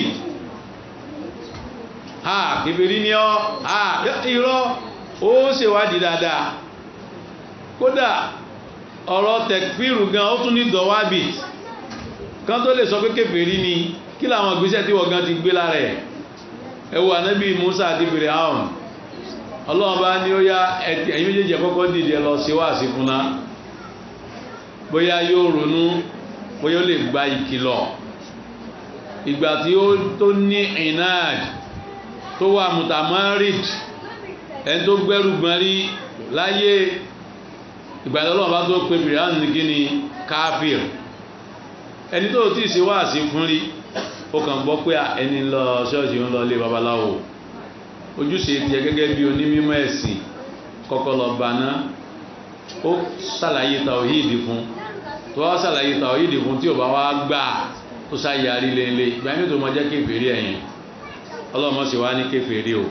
Speaker 1: ha kèfèrí ni ọ́ ha irọ́ ó ṣèwádìí dáadáa kódà ọ̀rọ̀ tẹ̀kfíìrù gan ó tún ní dọ̀wábì kan tó lè sọ pé kèfèrí ni kí làwọn ìgbésẹ̀ tí wọ́n gan ti gbé lára ẹ̀ ẹ wo ànábì Musa àti Fíráùn ọlọ́run bá ní ó yá ẹ̀yin méjèèjì kọ́kọ́ dìde lọ sí wáàsí fúnná bóyá yóò ronú bóyá ó lè gba ìkìlọ̀ ìgbà tí ó tó ní inad tó wà mutamarid ẹni tó gbẹ́rù gbọ́n rí láyé ìgbà tí ọlọ́run bá tó pe Fíráùn ní kíni káfíìr ẹni tó tí ì ṣe wáàsí fún rí ó kàn gbọ́ pé ẹni lọ ṣọ́ọ̀ṣì ń lọ ilé babaláwo ojúṣe tiẹ̀ gẹ́gẹ́ bí onímọ̀ ẹ̀sìn kọ́kọ́ lọ bàná ó ṣàlàyé tàwíìdì fún tó wá ṣàlàyé tàwíìdì fún tí ò bá wá gbà tó ṣàyàrí lélẹ̀ ìgbà yẹn tó mọ jẹ́ kéfèrí ẹ̀yìn ọlọ́mọ sì wá ní kéfèrí o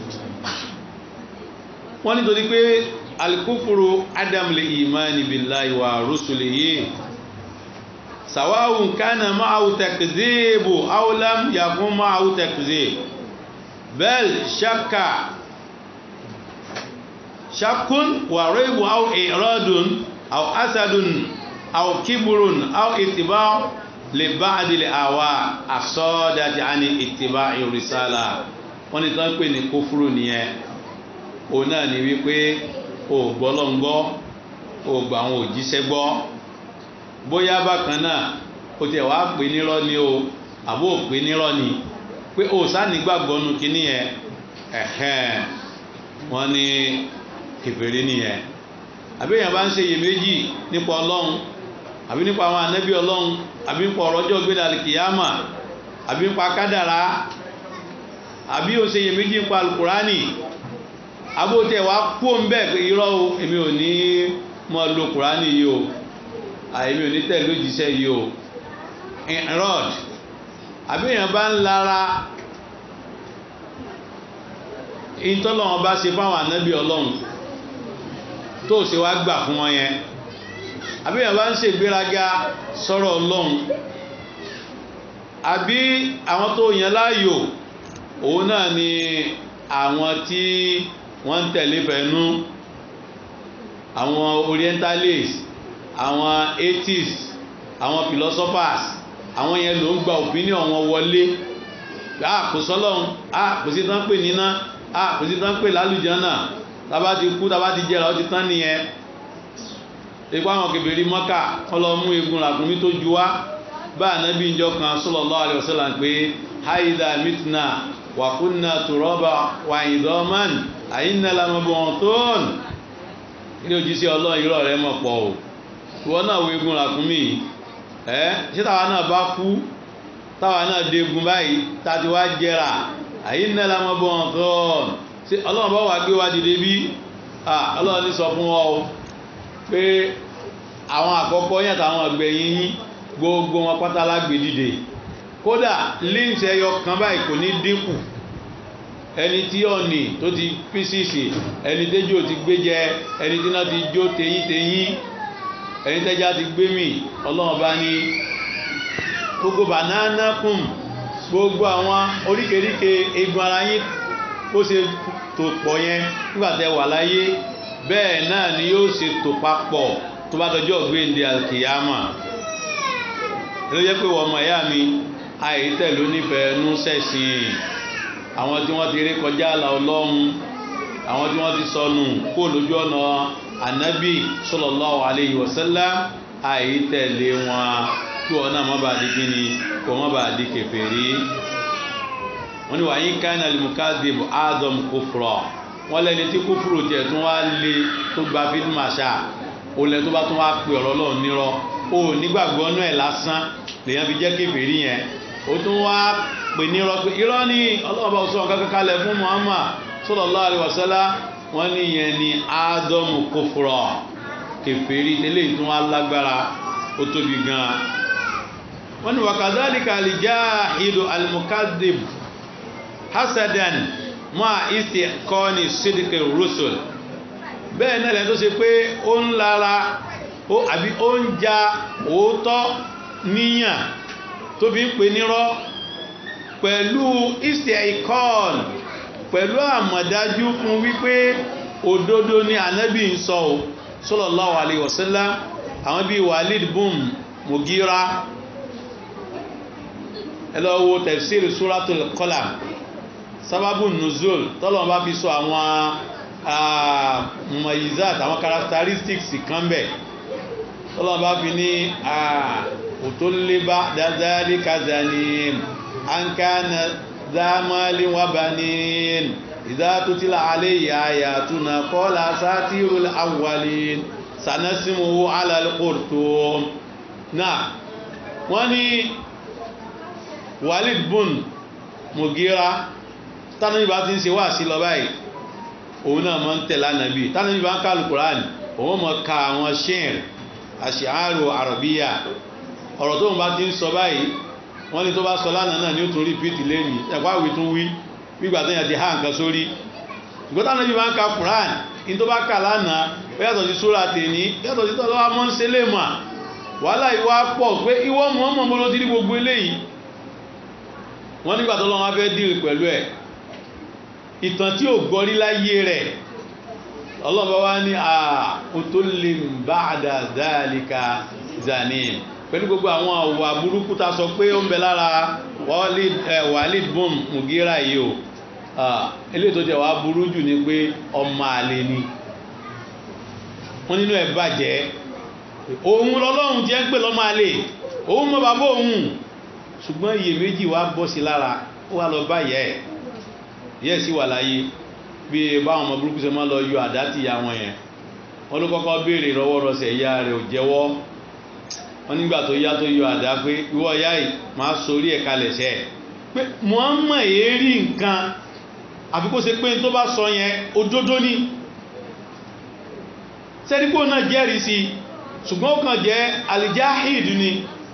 Speaker 1: wọ́n nítorí pé alikufuru adam lè imani billahi wa rusulihi sawawun kana ma'ahu takdhibu aw lam yakun ma'ahu takdhib bal shakka shakkun wa raybu aw iradun aw asadun aw kibrun aw ittiba' li ba'd al awa asadati ani ittiba'i risala wọ́n ní tán pè ní kófúrú nìyẹn òun náà ni wípé o gbọ́lọ́ngbọ́ o gbà àwọn òjíṣẹ́ gbọ́ bóyá bákan náà o tẹ̀ wá pè nírọ́ ni o àbó pè nírọ́ ni pé o sáni gbàgbọ́ nu kíní yẹn ẹ̀hẹ́n wọ́n ní kèfèrí nìyẹn àbí èèyàn bá ń ṣe iyèméjì nípa ọlọ́run àbí nípa àwọn ànábì ọlọ́run àbí nípa ọ̀rọ̀jọ́ gbé dàlí kìyàmà àbí nípa kádàrá àbí o ṣe iyèméjì nípa alukurani àbó tẹ̀ wá kó ń bẹ́ẹ̀ pé irọ́ o èmi ò ní mọ́ lo kurani yìí o àìmí ò ní tẹ̀lé òjíṣẹ́ yìí o rod àbí èèyàn bá ń lara ìtọ́lọ́wọ́n bá ṣe fáwọn ànábì ọlọ́run tó ṣe wá gbà fún wọn yẹn àbí èèyàn bá ń ṣe ìgbéraga sọ̀rọ̀ ọlọ́run àbí àwọn tó yàn láàyò òun náà ni àwọn tí wọ́n ń tẹ̀lé fẹ́nu àwọn orientalists àwọn atheists àwọn philosophers àwọn yẹn ló ń gba opinion wọn wọlé ah kò sọ́lọ́run ah kò sí tán pè níná ah kò sí tán pè lálùjánà tábà ti kú tábà ti jẹrà ó ti tán nìyẹn ipá àwọn kèbèrè mọ́kà wọ́n lọ mú egun ràkúnmí tó ju wá bá ànábì ìjọ kan sallallahu alaihi wasallam pé haida mitna wa kunna turaba wa idaman àyínà lamabọ̀ntón ilé òjíṣẹ́ ọlọ́run irọ́ rẹ̀ mọ̀ pọ̀ o ìwọ náà wo egun ràkúnmí ẹ́ ṣé táwa náà bá kú táwa náà dégun báyìí tàti wá jẹrà àyínà lamabọ̀ntón ṣé ọlọ́run bá wà gbé wá dìde bí ọlọ́run ní sọ fún ọ pé àwọn àkọ́kọ́ yẹn àtàwọn ọ̀gbẹ̀yìn yín gbogbo wọn pátá lágbè dìde kódà links ẹyọ kan báyìí kò ní dínkù ẹni tí ọ̀nì tó ti písìsì ẹni tẹ́jọ́ ti gbé jẹ ẹni tí náà ti jó teyín teyín ẹni tẹ́já ti gbé mì ọlọ́run bá ní gbogbo banana kùn gbogbo àwọn oríkèríkè egun ara yín bó ṣe tò pọ̀ yẹn nígbà tẹ́ wà láyé bẹ́ẹ̀ náà ni yóò ṣe tò papọ̀ tó bá dọjọ́ gbéǹde alkiyama ló jẹ́ pé wọ́n mọ̀ ẹ̀yà mi àìtẹ̀ ló nífẹ̀ẹ́ nú sẹ̀sìn àwọn tí wọ́n ti rí kọjá àlà ọlọ́run àwọn tí wọ́n ti sọnù kó lójú ọ̀nà ànábì sallallahu alayhi wa sallam àìtẹ̀lé wọn kí wọn náà má bàa di kíni kí wọn má bàa di kèfèrí wọn ni wàá yín ká iná limukadib adam kufra wọn lẹni tí kúfúrú tiẹ̀ tún wá lé tó gba fídímàṣà olè tó bá tún wá pè ọ̀rọ̀ lọ́wọ́ nírọ́ o nígbàgbọ́ náà ẹ̀ lásán lèyàn fi jẹ́ kèfèrí yẹn ó tún wá pè nírọ́ pé irọ́ ni ọlọ́ọ̀bá sọ kankan kalẹ̀ fún Muhammad sallallahu alaihi wasallam wọ́n ní yẹn ni ádámù kufra kèfèrí tẹ́lẹ̀ tún wá lágbára ó tóbi gan wọ́n ní wakadhalika al-jahidu al-mukadhib hasadan ma istiqani sidqi rusul bẹ́ẹ̀ náà lẹ́yìn tó ṣe pé ó ń lara ó àbí ó ń ja òótọ́ níyàn tó fi ń pè nírọ́ pẹ̀lú istiqan pẹ̀lú àmọ̀dájú fún wípé òdodo ni ànábì ń sọ ò sallallahu alaihi wasallam àwọn bíi Walid bum Mugira ẹ lọ wo tafsir suratul Qalam sábàbù nuzul tọ́lọ́wọ́n bá fi sọ àwọn mumayizat àwọn characteristics kan bẹ̀ tọ́lọ́wọ́n bá fi ní òtólébá dáadáa kazani ankana dámálí wà bá ní ìdá tó tí là alẹ́ ìyá túnà kọ́lá sátírù awwalin sanasimu alalkurtum náà wọ́n ní Walid bun Mugira tánàbí bá ti ń ṣe wá sí lọ báyìí òun náà mọ́ ń tẹ̀lá nàbí tánàbí bá ń ká alukuran òun mọ́ ka àwọn ṣẹ́ẹ̀r àṣìárò àrọ̀bíyà ọ̀rọ̀ tó ń bá ti ń sọ báyìí wọ́n ní tó bá sọ lánàá náà ní ó tún rí pìtì lẹ́yìn ẹ̀kọ́ àwì tún wí gbígbà tó yàn ti há nǹkan sórí ìgbọ́ tánàbí bá ń ka kuran ní tó bá kà lánàá ó yàtọ̀ sí sóra tèní yàtọ̀ sí tọ́lọ́ wa mọ́ ń ṣe lè mà wàhálà ìwà pọ̀ pé ìwọ mọ̀ọ́mọ̀ mo ló ti rí gbogbo eléyìí wọ́n nígbà tó lọ́wọ́ fẹ́ dìrì pẹ̀lú ẹ̀ ìtàn tí ò gbọ́rí láyé rẹ̀ ọlọ́bàá wá ní àà tó lè bá àdàdàlìkà zanin pẹ̀lú gbogbo àwọn àwà burúkú ta sọ pé ó ń bẹ lára Walid bum Mugira yìí o ilé tó jẹ́ wá burú jù ní pé ọmọ àlè ni wọ́n nínú ẹ̀ bàjẹ́ òun lọ́lọ́run jẹ́ ń pè lọ́mọ àlè òun mọ́ bàbá òun ṣùgbọ́n iyèméjì wá bọ́ sí lára ó wá lọ bá yẹ ẹ̀ yẹ́ sí wà láyé bí báwọn ọmọ burúkú ṣe máa lọ yọ àdá ti ya wọn yẹn wọ́n ló kọ́kọ́ béèrè rọwọ́rọsẹ̀ ìyá rẹ̀ ò jẹ́wọ́ wọ́n nígbà tó yá tó yọ àdá pé ìwọ ìyá yìí máa sorí ẹ̀ kalẹ̀ sẹ́ pé Muhammad èérí nǹkan àfi kó ṣe pé tó bá sọ yẹn òdodo ni sẹ́dípò náà jẹ́rìí sí ṣùgbọ́n ó kàn jẹ́ alijahid ni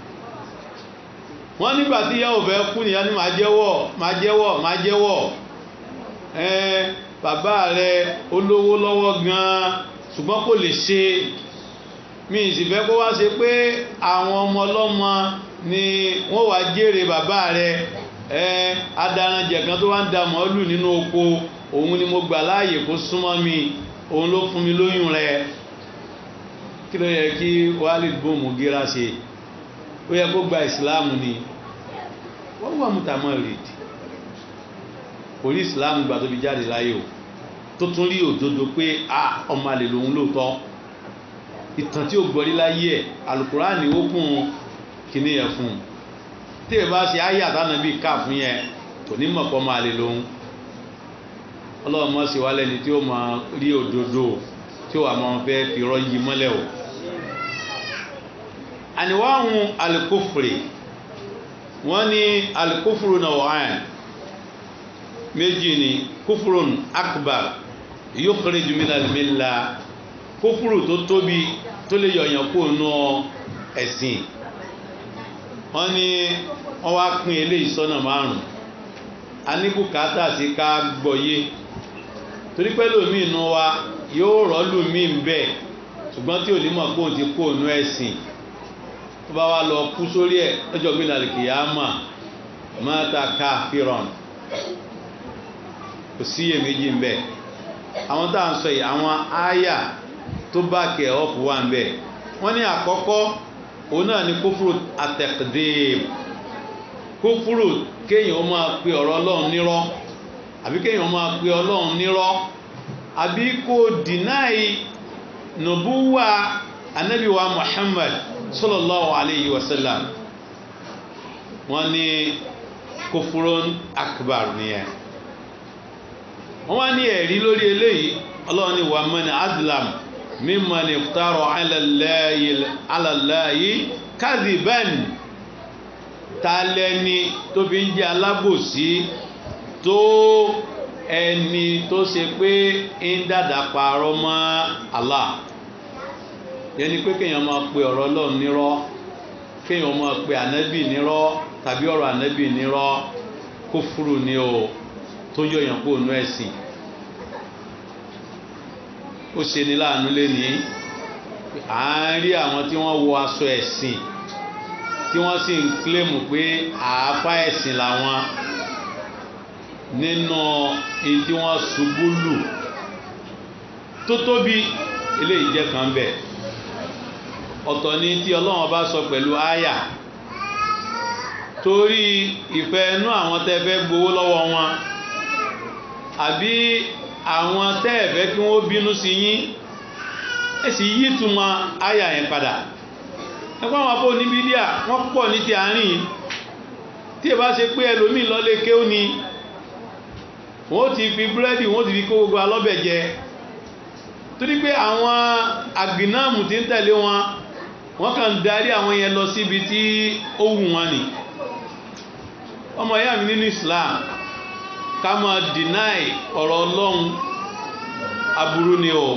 Speaker 1: wọ́n nígbà tí yẹ́ òfẹ́ kú nìyá ní máa jẹ́wọ́ máa jẹ́wọ́ máa jẹ́wọ́ ẹn bàbá rẹ̀ olówó lọ́wọ́ gan ṣùgbọ́n kò lè ṣe mi sì fẹ́ kó wá ṣe pé àwọn ọmọ ọlọ́mọ ni wọ́n wá jèrè bàbá rẹ̀ ẹn adaranjẹ kan tó wá ń da màálù nínú oko òun ni mo gbà láàyè kó súnmọ́ mi òun ló fún mi lóyún rẹ̀ kí ló yẹ kí Walid bun Mugira ṣe ó yẹ kó gba ìsìláàmù ni wọ́n wà mútàmọ́ rèdì orí ìsìláàmù gbà tó fi jáde láyé o tó tún rí òdodo pé a ọmọ àlè lòun lóòótọ́ ìtàn tí ó gbọ́rí láyé ẹ̀ alukuraani ó kún kíní yẹn fún un tí ẹ bá ṣe ayé àtànà bíi ká fún yẹn kò ní mọ̀ pọ́ ọmọ àlè lòun ọlọ́run mọ̀ sí wa lẹ́ni tí ó máa rí òdodo tí ó wà máa fẹ́ fi rọ́ yí mọ́lẹ̀ o àníwáhùn alikófùrì wọ́n ní alikófùrù náà wọ́n méjì ni kófùrùn akbar yukhriju minal milla kófùrù tó tóbi tó lè yọ̀yàn kó nù ẹ̀sìn wọ́n ní wọ́n wá pín eléyìí sọ́nà márùn a ní bùkátà sí ká gbọ́yé torí pé lómi inú wa yóò rọ́ọ̀lù mí ń bẹ̀ ṣùgbọ́n tí ò ní mọ̀ kóun ti kó nù ẹ̀sìn tó bá wá lọ kú sórí ẹ̀ lọ́jọ́ gbé nàlẹ́ kìyàmà mọ́ta káfíràn kò sí iyèméjì ń bẹ àwọn tá à ń sọ yìí àwọn áyà tó bá kẹ̀ ọ́pù wà ń bẹ wọ́n ní àkọ́kọ́ òun náà ni kófúrò àtẹ̀kẹ́dẹ́m kófúrò kéèyàn ó máa pe ọ̀rọ̀ ọlọ́run nírọ́ àbí kéèyàn ó máa pe ọlọ́run nírọ́ àbí kò dìnáì nùbúwà anabiwa Muhammad sallallahu alayhi wa sallam wọ́n ní kófúrón akbar nìyẹn wọ́n wá ní ẹ̀rí lórí eléyìí ọlọ́run ní wàmán adlam mimman iftara ala Allahi kadhiban ta lẹ́ni tó fi ń jẹ́ alábòsí tó ẹni tó ṣe pé ń dàdà parọ́ mọ́ Allah yẹni pé kéèyàn máa pe ọ̀rọ̀ Ọlọ́run nírọ́ kéèyàn máa pe ànábì nírọ́ tàbí ọ̀rọ̀ ànábì nírọ́ kúfúrú ni o tó yọ̀yàn kó nu ẹ̀sìn ó ṣe ní láàánú lẹ́ni à ń rí àwọn tí wọ́n wọ aṣọ ẹ̀sìn tí wọ́n sì ń kílèmù pé àáfà ẹ̀sìn làwọn nínú èyí tí wọ́n ṣubú lù tó tóbi eléyìí jẹ́ kan bẹ̀ ọ̀tọ̀ ni tí ọlọ́run bá sọ pẹ̀lú àyà torí ìfẹ́ inú àwọn tẹ́ fẹ́ gbowó lọ́wọ́ wọn àbí àwọn tẹ́ ẹ̀ fẹ́ kí wọ́n bínú sí yín ẹ sì yí túmọ̀ àyà yẹn padà ẹgbẹ́ àwọn abó ní bídíà wọ́n pọ̀ ní ti àárín tí ẹ bá ṣe pé ẹlòmíì lọ́lé kéwú ni wọ́n ti fi búrẹ́dì wọ́n ti fi kó gbogbo alọ́bẹ̀ jẹ torí pé àwọn àgbìnáàmù tí ń tẹ̀lé wọn wọ́n kàn ń darí àwọn yẹn lọ síbi tí ó wù wọn ni ọmọ ìyá mi nínú Islam ká máa deny ọ̀rọ̀ Ọlọ́run aburú ni o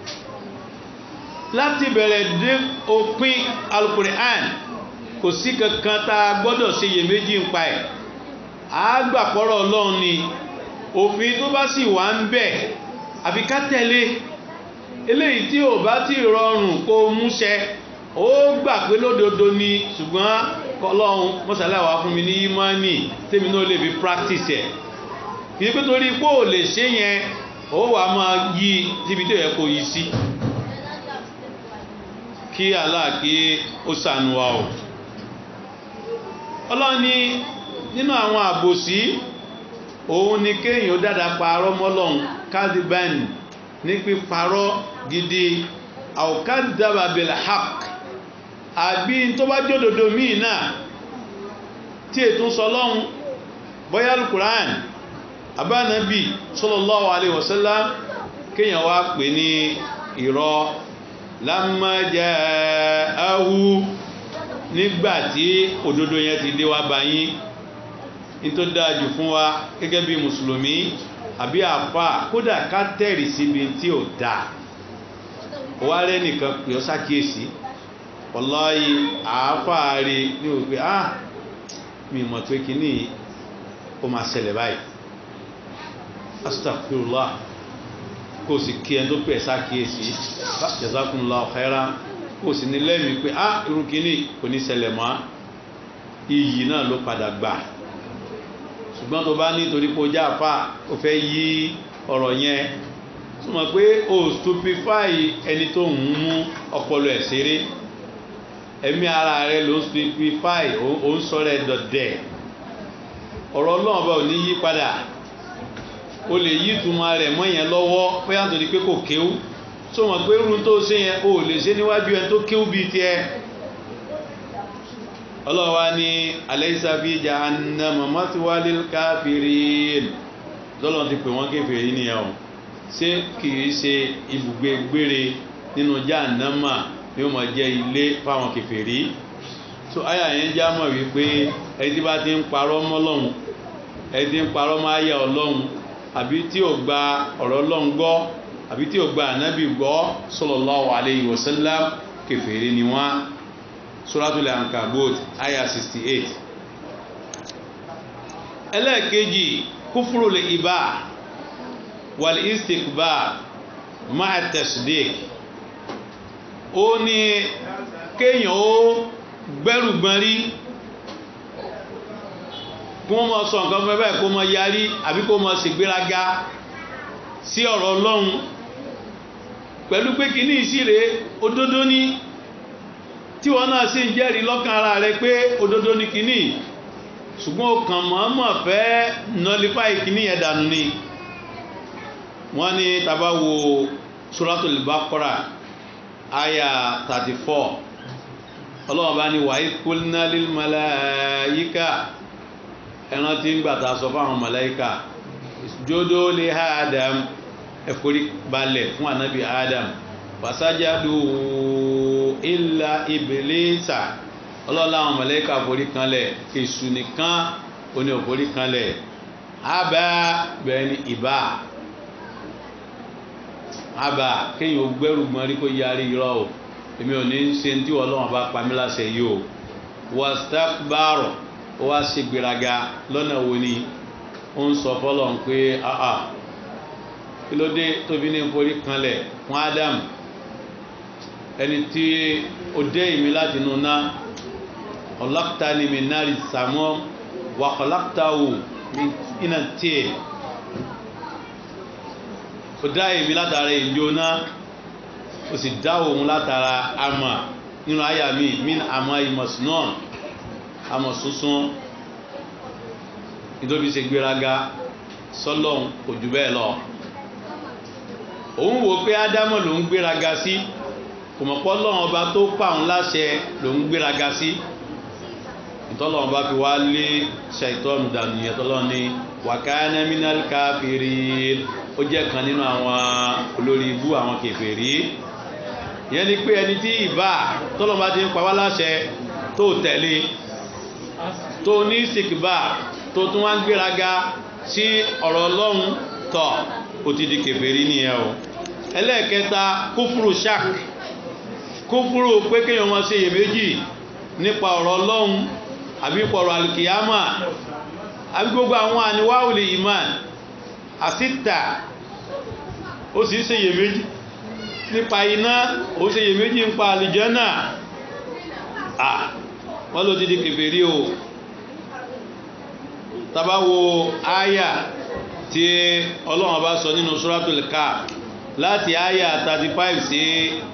Speaker 1: láti bẹ̀rẹ̀ dé òpin alukur'an kò sí kankan tá a gbọ́dọ̀ ṣe iyèméjì ń pa ẹ̀ àgbàpọ̀rọ̀ Ọlọ́run ni òfin tó bá sì wà ń bẹ̀ àfi ká tẹ̀lé eléyìí tí ò bá ti rọrùn kó múṣẹ ó gbà pé lódodo ni ṣùgbọ́n kọlọ́hún mọ́sálà wà fún mi ní ìmánì tèmi náà lè fi practice ẹ̀ kì í pé torí pé ò lè ṣe yẹn ó wà máa yí síbi tó yẹ kó yí sí kí Allah kí ó ṣàánú wa o ọlọ́run ní nínú àwọn àbòsí òun ni kéèyàn ó dáadáa parọ́ mọ́lọ́hún kádìbáni ní píparọ́ gidi àwòkádàbà bẹ̀rẹ̀ haq àbí tó bá jódodo míì náà tí ètò sọlọ́hún bóyá alukuran abánabi sallallahu alaihi wasallam kéèyàn wá pè ní irọ́ lámájá ahu nígbàtí òdodo yẹn ti dé wá báyìí ní tó dájú fún wa gẹ́gẹ́ bí mùsùlùmí àbí àfà kódà ká tẹ̀rì síbi tí ò dáa wá rẹ́ nìkan pè ọ́ sákìyèsí wallahi àáfà rí ní òpin ah mi mọ̀ pé kíní ó máa ṣẹlẹ̀ báyìí astaghfirullah kó o sì kí ẹni tó pè ẹ́ sákìyèsí jazakumullahu khairan kó o sì ní lẹ́mìí pé ah irú kíní kò ní ṣẹlẹ̀ mọ́ iyì náà ló padà gbà ṣùgbọ́n tó bá nítorí pé ó já àfà ó fẹ́ yí ọ̀rọ̀ yẹn túmọ̀ pé o stupefy ẹni tó ń mú ọpọlọ ẹ̀ ṣeré ẹ̀mí ara rẹ ló stupefy ó ń sọ̀rọ̀ ẹ̀ dọ̀dẹ̀ ọ̀rọ̀ ọlọ́run bá ò ní yí padà o lè yí ìtumọ̀ rẹ̀ mọ́ yẹn lọ́wọ́ pé àtòrí pé kò kéwú tó mọ̀ pé irun tó ṣe yẹn o lè ṣe níwájú ẹni tó kéwú bíi tiẹ̀ ọlọ́wà ní alaysa fi jahannama mathwal lil kafirin lọ́lọ́ ti pè wọ́n kéfèé nìyẹn o ṣé kìí ṣe ibùgbé gbére nínú jahannama ni ó máa jẹ́ ilé fáwọn kèfèrí so àyà yẹn já mọ̀ wípé ẹni tí bá ti ń parọ́ mọ́ Ọlọ́hun ẹni tí ń parọ́ mọ́ àyà Ọlọ́hun àbí tí ò gba ọ̀rọ̀ Ọlọ́hun gbọ́ àbí tí ò gba ànábì gbọ́ sallallahu alayhi wa sallam kèfèrí ni wọ́n suratul ankabut àyà 68 ẹlẹ́ẹ̀kejì kúfúrú lè ibà wal istikbar ma'a tasdik ó ní kéèyàn ó gbẹ́rù gbọ́n rí kí wọ́n mọ sọ nǹkan fún ẹ báyìí kó mọ yarí àbí kó mọ ṣègbéraga sí ọ̀rọ̀ ọlọ́run pẹ̀lú pé kí ní ìsìrè òdodo ní tí wọ́n náà sì ń jẹ́rìí lọ́kàn ara rẹ pé òdodo ní kíní ṣùgbọ́n ó kàn mọ̀ọ́mọ̀ fẹ́ nọlifáì kíní yẹn dànù ni wọ́n ní tàbá wo suratul Baqara aya 34 ọlọ́run bá ní wàá qulna lil malaika ẹran tí ń gbàtà sọ fáwọn màláíkà jódó lè Adam ẹ̀fọ́rí balẹ̀ fún ànábì Adam fasajadu illa Iblisa ọlọ́run àwọn màláíkà forí kanlẹ̀ èṣù nìkan oní òforí kanlẹ̀ àbá bẹ́ẹ̀ ni ìbá àbá kéèyàn ó gbẹ́rù gbọ́n rí kó yarí irọ́ o èmi ò ní ṣe tí ọlọ́run bá pa mí láṣẹ yìí o wastakbaro ó wá ṣe gbéraga lọ́nà wo ni ó ń sọ fọ́lọ́run pé àà kí ló dé tóbi ní forí kanlẹ̀ fún Ádámù ẹni tí ó dé ìmí láti inú ná ọlọ́pàá ni mi náà rí sàmọ́ wà ọlọ́pàá wò iná tiẹ̀ ó dá ìmí látara ìjó náà ó sì dá òun látara àmà nínú àyà mi min àmà ìmọ̀sùnà àmọ̀ sunsun nítorí ṣe gbéraga sọ́lọ́hún kò jù bẹ́ẹ̀ lọ òun wò pé ádámọ̀ ló ń gbéraga sí kò mọ̀ pọ́ lọ́wọ́n ọba tó pa òun láṣẹ ló ń gbéraga sí ìtọ́lọ́wọ́n bá fi wá lé ṣàìtọ́nù dànù yẹn tọ́lọ́ ní wàkánà minal káfírin ó jẹ́ kan nínú àwọn olórí ibú àwọn kèfèrí ìyẹn ni pé ẹni tí ìbá tọ́lọ́wọ́n bá ti ń pa wá láṣẹ tó tẹ̀lé tó ní sìkìbá tó tún wá ń gbéraga sí ọ̀rọ̀ ọlọ́run tọ̀ ó ti di kèfèrí nìyẹn o ẹlẹ́ẹ̀kẹta kúfúrú ṣák kúfúrú pé kéèyàn máa ṣe iyèméjì nípa ọ̀rọ̀ ọlọ́run àbí pọ̀rọ̀ alìkìyàmà àbí gbogbo àwọn àníwáwòlì iman àsìtà ó sì ṣe iyèméjì nípa iná ó ṣe iyèméjì nípa àlìjẹ́nà à wọ́n ló ti di kèfèrí o tabawo aya tí ọlọ́run bá sọ nínú suratul Kahf láti aya 35 sí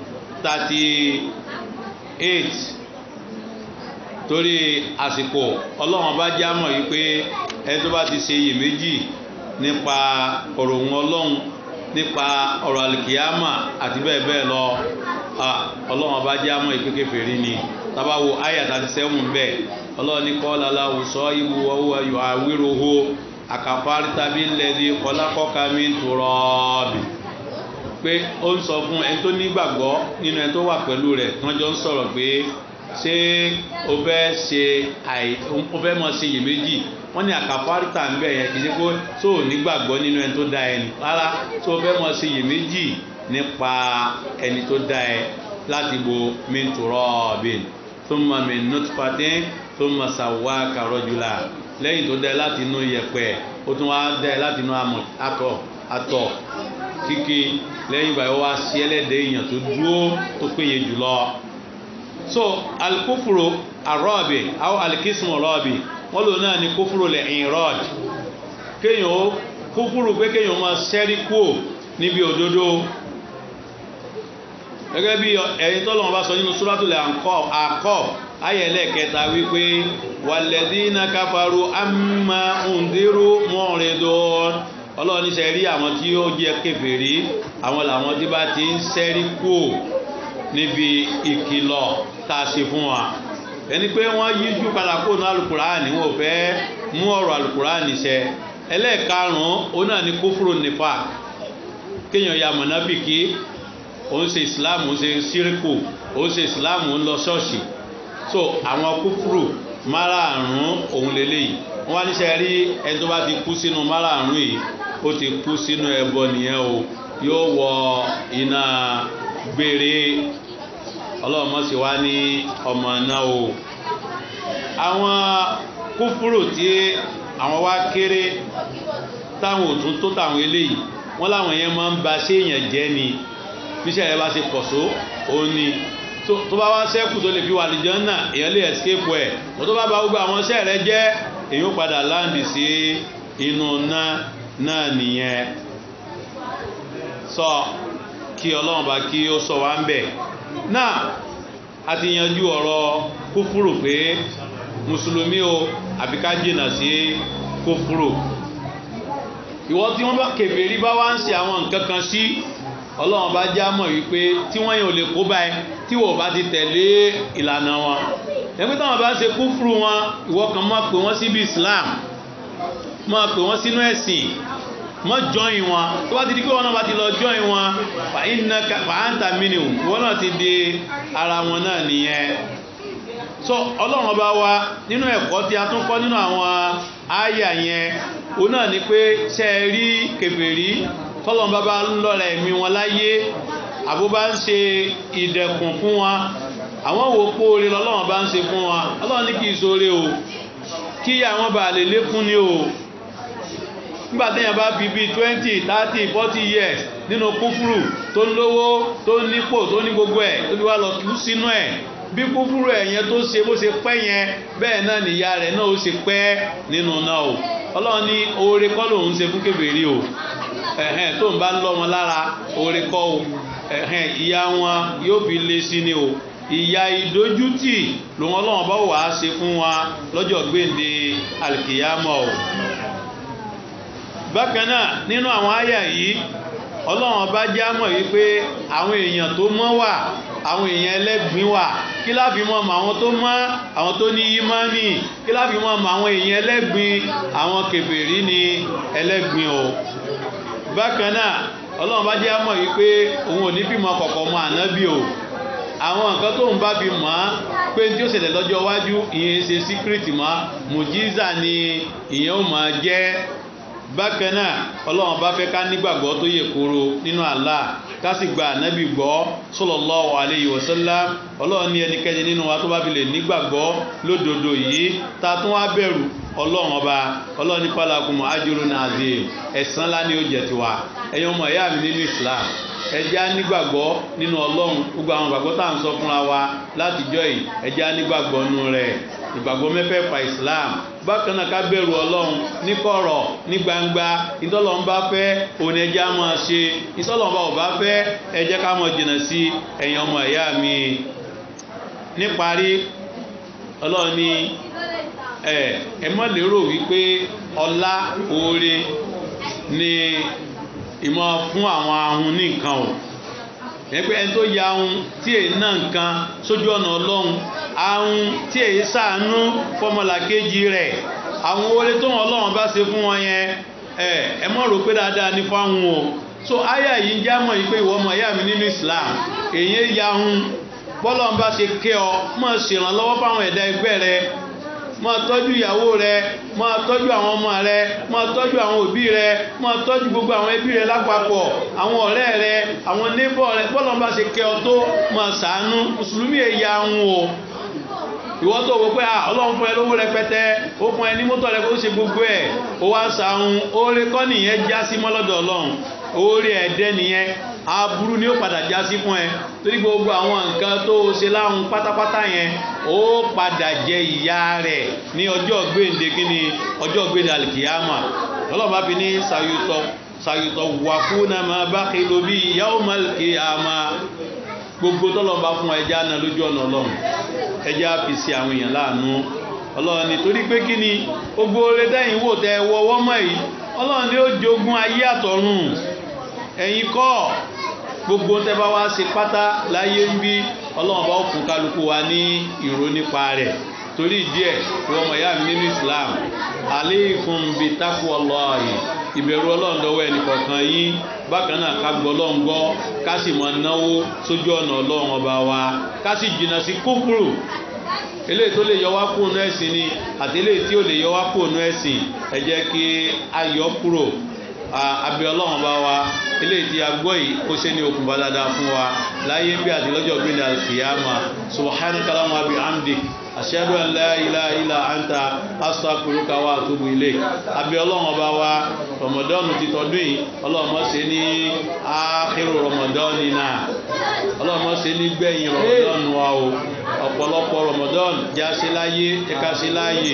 Speaker 1: 38 torí àsìkò ọlọ́run bá já mọ̀ yí pé ẹni tó bá ti ṣe iyèméjì nípa ọ̀rọ̀ òun ọlọ́run nípa ọ̀rọ̀ alìkìyàmà àti bẹ́ẹ̀ bẹ́ẹ̀ lọ ọlọ́run bá já mọ̀ yí pé kèfèrí ni tabawo aya 37 bẹ́ẹ̀ ọlọ́run ní kọ́ lálá òsọ ìwú ọwọ́ ayọ̀ àwíròhó àkàfárí tàbí lẹ́dí kọlákọ́ka mi ń tòrọ́ọ̀bì pé ó ń sọ fún ẹni tó nígbàgbọ́ nínú ẹni tó wà pẹ̀lú rẹ̀ tí wọ́n jọ ń sọ̀rọ̀ pé ṣé o fẹ́ ṣe àì o fẹ́ mọ̀ ṣe iyèméjì wọ́n ní àkàfárí tà ń bẹ̀ yẹn kì í ṣe pé tó o nígbàgbọ́ nínú ẹni tó dá ẹni rárá tó o fẹ́ mọ̀ ṣe iyèméjì nípa ẹni tó dá ẹ láti bo mi ń tòrọ́ọ̀bì thumma min nutfatin thumma sawwaka rajula lẹ́yìn tó dẹ́ láti inú yẹ̀pẹ̀ ó tún wá dẹ́ láti inú àtọ̀ àtọ̀ kíkí lẹ́yìn ìgbà yóò wá sí ẹlẹ́dẹ̀ èèyàn tó dúró tó péye jùlọ. so alikófuro arọ́ọ̀bì àwọn alikísùmù rọ́ọ̀bì wọ́n lò náà ní kófuro lẹ̀ ìrọ́ọ̀d kéèyàn ó kófuro pé kéèyàn máa ṣẹ́rí kúò níbi òdodo gẹ́gẹ́ bí ẹ̀yin tọ́lọ́wọ́n bá sọ nínú suratul Aqaf ayẹlẹ kẹta wípé wàlẹ́dínà káfàrú àmà òǹdérú mọ́rìndún ọlọ́run ní sẹ́rí àwọn tí ó jẹ́ kèfèrí àwọn làwọn tí bá ti ń sẹ́rí kú níbi ìkìlọ̀ tá a ṣe fún wa ẹni pé wọ́n yíjú padà kó nu alukuraani wọn ò fẹ́ mú ọ̀rọ̀ alukuraani ṣẹ ẹlẹ́ẹ̀karùn-ún òun náà ní kófúrò nífà kéèyàn ya mọ̀nàbìkì òun ṣe islam òun ṣe síríkù òun ṣe islam òun lọ ṣọ́ọ̀ṣì so àwọn kúfúrù márààrún òun lélẹ́yìí wọ́n wá níṣẹ́ rí ẹni tó bá ti kú sínú márààrún yìí ó ti kú sínú ẹbọ nìyẹn o yóò wọ iná gbére ọlọ́mọ sì wá ní ọmọ náà o àwọn kúfúrù tí àwọn wá kéré táwọn ò tún tó táwọn eléyìí wọ́n láwọn yẹn máa ń ba séèyàn jẹ́ ni bíṣẹ́ rẹ bá ṣe pọ̀ só òun ni tó bá wá sẹ́kù tó lè fi wà lìjọ́ náà èèyàn lè escape ẹ̀ wọ́n tó bá bá gbogbo àwọn iṣẹ́ rẹ jẹ́ èyí ó padà láǹdì sí inú náà náà nìyẹn sọ kí ọlọ́run bá kí ó sọ wá ń bẹ̀ náà a ti yanjú ọ̀rọ̀ kúfúrù pé mùsùlùmí o àbí ká jìnnà sí kúfúrù ìwọ tí wọ́n bá kèfèrí bá wá ń ṣe àwọn nǹkan kan sí ọlọ́run bá já mọ̀ wípé tí wọ́n yẹn ò lè kó báyìí tí wọ́n bá ti tẹ̀lé ìlànà wọn ẹgbẹ́ táwọn bá ń ṣe kúfùrù wọn ìwọ kan máa pè wọ́n síbi Islam máa pè wọ́n sínú ẹ̀sìn mọ́ jọyìn wọn tó bá ti di pé wọn náà bá ti lọ jọyìn wọn fàáńtà mínú wọn náà ti di ara wọn náà nìyẹn so ọlọ́run ọba wa nínú ẹ̀kọ́ tí a tún kọ́ nínú àwọn àyà yẹn òun náà ni pé ṣe é rí kèfèrí tọ́lọ́run bá bá ń lọ́ra ẹ̀mí wọn láyé àbó bá ń ṣe ìdẹ̀kùn fún wọn àwọn wo póore lọ́lọ́run bá ń ṣe fún wọn ọlọ́run ní kì í ṣoore o kí àwọn bá lè lékún ní o nígbà téèyàn bá fi bíi twenty thirty forty years nínú kúfúrú tó ń lówó tó ń nípò tó ní gbogbo ẹ̀ tó fi wá lọ tú sínú ẹ̀ bí kúfúrú ẹ̀ yẹn tó ṣe bó ṣe pẹ́ yẹn bẹ́ẹ̀ náà nìyá rẹ̀ náà ó ṣe pẹ́ nínú náà o ọlọ́run ní oore kọ́ lòun ṣe fún kébèrè o ẹ̀hẹ́n tó ń bá ń lọ́ wọn lára oore kọ́ o ẹ̀hẹ́n ìyá wọn yóò fi lé sí ni o ìyá ìdójútì lòun ọlọ́run bá wàá ṣe fún wa lọ́jọ́ gbèǹde alìkìyámọ̀ o bákan náà nínú àwọn àyà yìí ọlọ́run bá já mọ̀ wípé àwọn èèyàn tó mọ́ wà àwọn èèyàn ẹlẹ́gbin wà kí láfi mọ́ mọ́ àwọn tó mọ́ àwọn tó ní ìmánì kí láfi mọ́ mọ́ àwọn èèyàn ẹlẹ́gbin àwọn kèfèrí ní ẹlẹ́gbin o bákan náà ọlọ́run bá já mọ̀ wípé òun ò ní fìmọ̀ kọ̀kọ̀ mọ́ ànábì o àwọn nǹkan tóun bá fi mọ̀ á pé tí ó ṣẹlẹ̀ lọ́jọ́ iwájú ìyẹn ṣe síkírìtì mọ́ mùjíza ni ìyẹn ó máa jẹ́ bákan náà ọlọ́run bá fẹ́ ká nígbàgbọ́ tó yẹ kóró nínú Allah ká sì gba ànábì gbọ́ sallallahu alayhi wa sallam ọlọ́run ní ẹnikẹ́ni nínú wa tó bá fi lè nígbàgbọ́ lódodo yìí ta tún wá bẹ̀rù ọlọ́run ọba ọlọ́run ní palakum ajrun azim ẹ̀san ńlá ni ó jẹ́ tiwa ẹ̀yin ọmọ ìyá mi nínú Islam ẹjẹ́ á nígbàgbọ́ nínú ọlọ́run gbogbo àwọn ìgbàgbọ́ tá à ń sọ fúnra wa látijọ́ yìí ẹjẹ́ á nígbàgbọ́ nínú rẹ̀ ìgbàgbọ́ mẹ́fẹ̀ẹ̀fà Islam bákan náà ká bẹ̀rù ọlọ́run ní kọ̀rọ̀ ní gbangba ìtọ́lọ́run bá fẹ́ òun ẹjẹ́ á máa ṣe ìtọ́lọ́run bá ò bá fẹ́ ẹjẹ́ ká máa jìnnà sí ẹ̀yin ọmọ ìyá mi níparí ọlọ́run ní ẹ ẹ má lérò wípé ọlá oore ni ìmọ̀ fún àwọn ahun ní nǹkan o ẹgbẹ́ ẹni tó ya ahun tí èyí náà nǹkan sójú ọ̀nà ọlọ́run ahun tí èyí sàánú fọmọlàkejì rẹ̀ àwọn oore tó wọn ọlọ́run bá ṣe fún wọn yẹn ẹ ẹ mọ̀ rò pé dáadáa ní fáwọn o so àyà yìí ń já mọ̀ yìí pé ìwọ ọmọ ìyá mi nínú Islam èyí ya ahun bọ́lọ́run bá ṣe kẹ́ ọ mọ̀ ṣèrànlọ́wọ́ fáwọn ẹ̀dá ẹgbẹ́ rẹ máa tọ́jú ìyàwó rẹ máa tọ́jú àwọn ọmọ rẹ máa tọ́jú àwọn òbí rẹ máa tọ́jú gbogbo àwọn ẹbí rẹ lápapọ̀ àwọn ọ̀rẹ́ rẹ àwọn neighbor rẹ bọ́lọ̀ bá ṣe kẹ́ ọ tó máa ṣàánú mùsùlùmí èyà ń wò ìwọ tó wò pé ọlọ́run fún ẹ lówó rẹpẹtẹ ó fún ẹ ní mọ́tò rẹ kó ṣe gbogbo ẹ̀ ó wá ṣàánú oore kọ́ nìyẹn já sí mọ́lọ́dọ̀ ọlọ́run oore ẹ̀dẹ́ nìyẹn aburú ni ó padà já sí fún ẹ torí gbogbo àwọn nǹkan tó ṣe láhùn pátápátá yẹn ó padà jẹ ìyá rẹ̀ ní ọjọ́ gbéǹde kíni ọjọ́ gbéǹde alikiyama ọlọ́run bá fi ní sayutọ sayutọ wà fún náà máa bá kìlò bí yawmal qiyama gbogbo tọ́lọ́run bá fún ẹja náà lójú ọ̀nà ọlọ́run ẹja fi sí àwọn èèyàn láàánú ọlọ́run nítorí pé kíni gbogbo oore dẹ́yìn wò tẹ wọ́wọ́ mọ́ yìí ọlọ́run ni ó jogún ayé àtọ̀run ẹ̀yin kọ́ gbogbo tẹ́ bá wá ṣe pátá láyé ń bí ọlọ́run bá fún kálukú wa ní ìró nípa rẹ̀ torí díẹ̀ ìwọ́n mọ̀ ìyá mi nínú Islam aleikum bi taqwallahi ìbẹ̀rù ọlọ́run dọ́wọ́ ẹnìkọ̀ọ̀kan yín bákan náà ká gbọ́ ọlọ́run gbọ́ ká sì máa náwó sójú ọ̀nà ọlọ́run ọba wa ká sì jìnnà sí kúfùrù eléyìí tó lè yọ wá kúrò nú ẹ̀sìn ni àti eléyìí tí ò lè yọ wá kúrò nú ẹ̀sìn ẹ jẹ́ kí a yọ kúrò abẹ ọlọ́run bá wa eléyìí tí a gbọ́ yìí kó ṣe ní okùnfà dáadáa fún wa láyé bí àti lọ́jọ́ gbé ní alkiyama subhanaka allahumma wa bihamdik ashhadu an la ilaha illa anta astaghfiruka wa atubu ilayk abẹ ọlọ́run bá wa rọmọdọ́nù ti tọdún yìí ọlọ́run mọ́ ṣe ní ákírù rọmọdọ́nù náà ọlọ́run mọ́ ṣe ní gbẹ̀yìn rọmọdọ́nù wa o ọ̀pọ̀lọpọ̀ rọmọdọ́n já sí láyé ẹka sí láàyè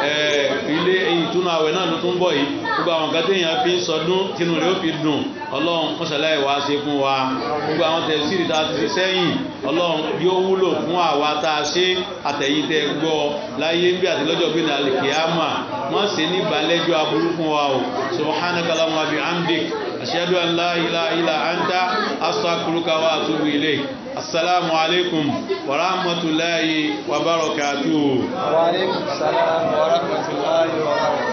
Speaker 1: ilé ìtúnu àwẹ̀ náà ló tún bọ̀ yìí gbogbo àwọn kan téèyàn fi ń sọdún tínú rẹ̀ ó fi dùn ọlọ́run mọ́sálá ìwà ṣe fún wa gbogbo àwọn tẹ̀síìrì tá a ti ṣe sẹ́yìn ọlọ́run yóò wúlò fún àwa tá a ṣe àtẹ̀yìn tẹ́ gbọ́ láyé ń bí àti lọ́jọ́ bí nàlẹ́ kìámà wọ́n ṣe ní ìbálẹ́jọ́ aburú fún wa o subhanaka allahumma bihamdik ashhadu an la ilaha illa anta astaghfiruka wa atubu ilayk assalamu alaikum wa rahmatullahi wa barakatuh
Speaker 2: وعليكم السلام ورحمة الله وبركاته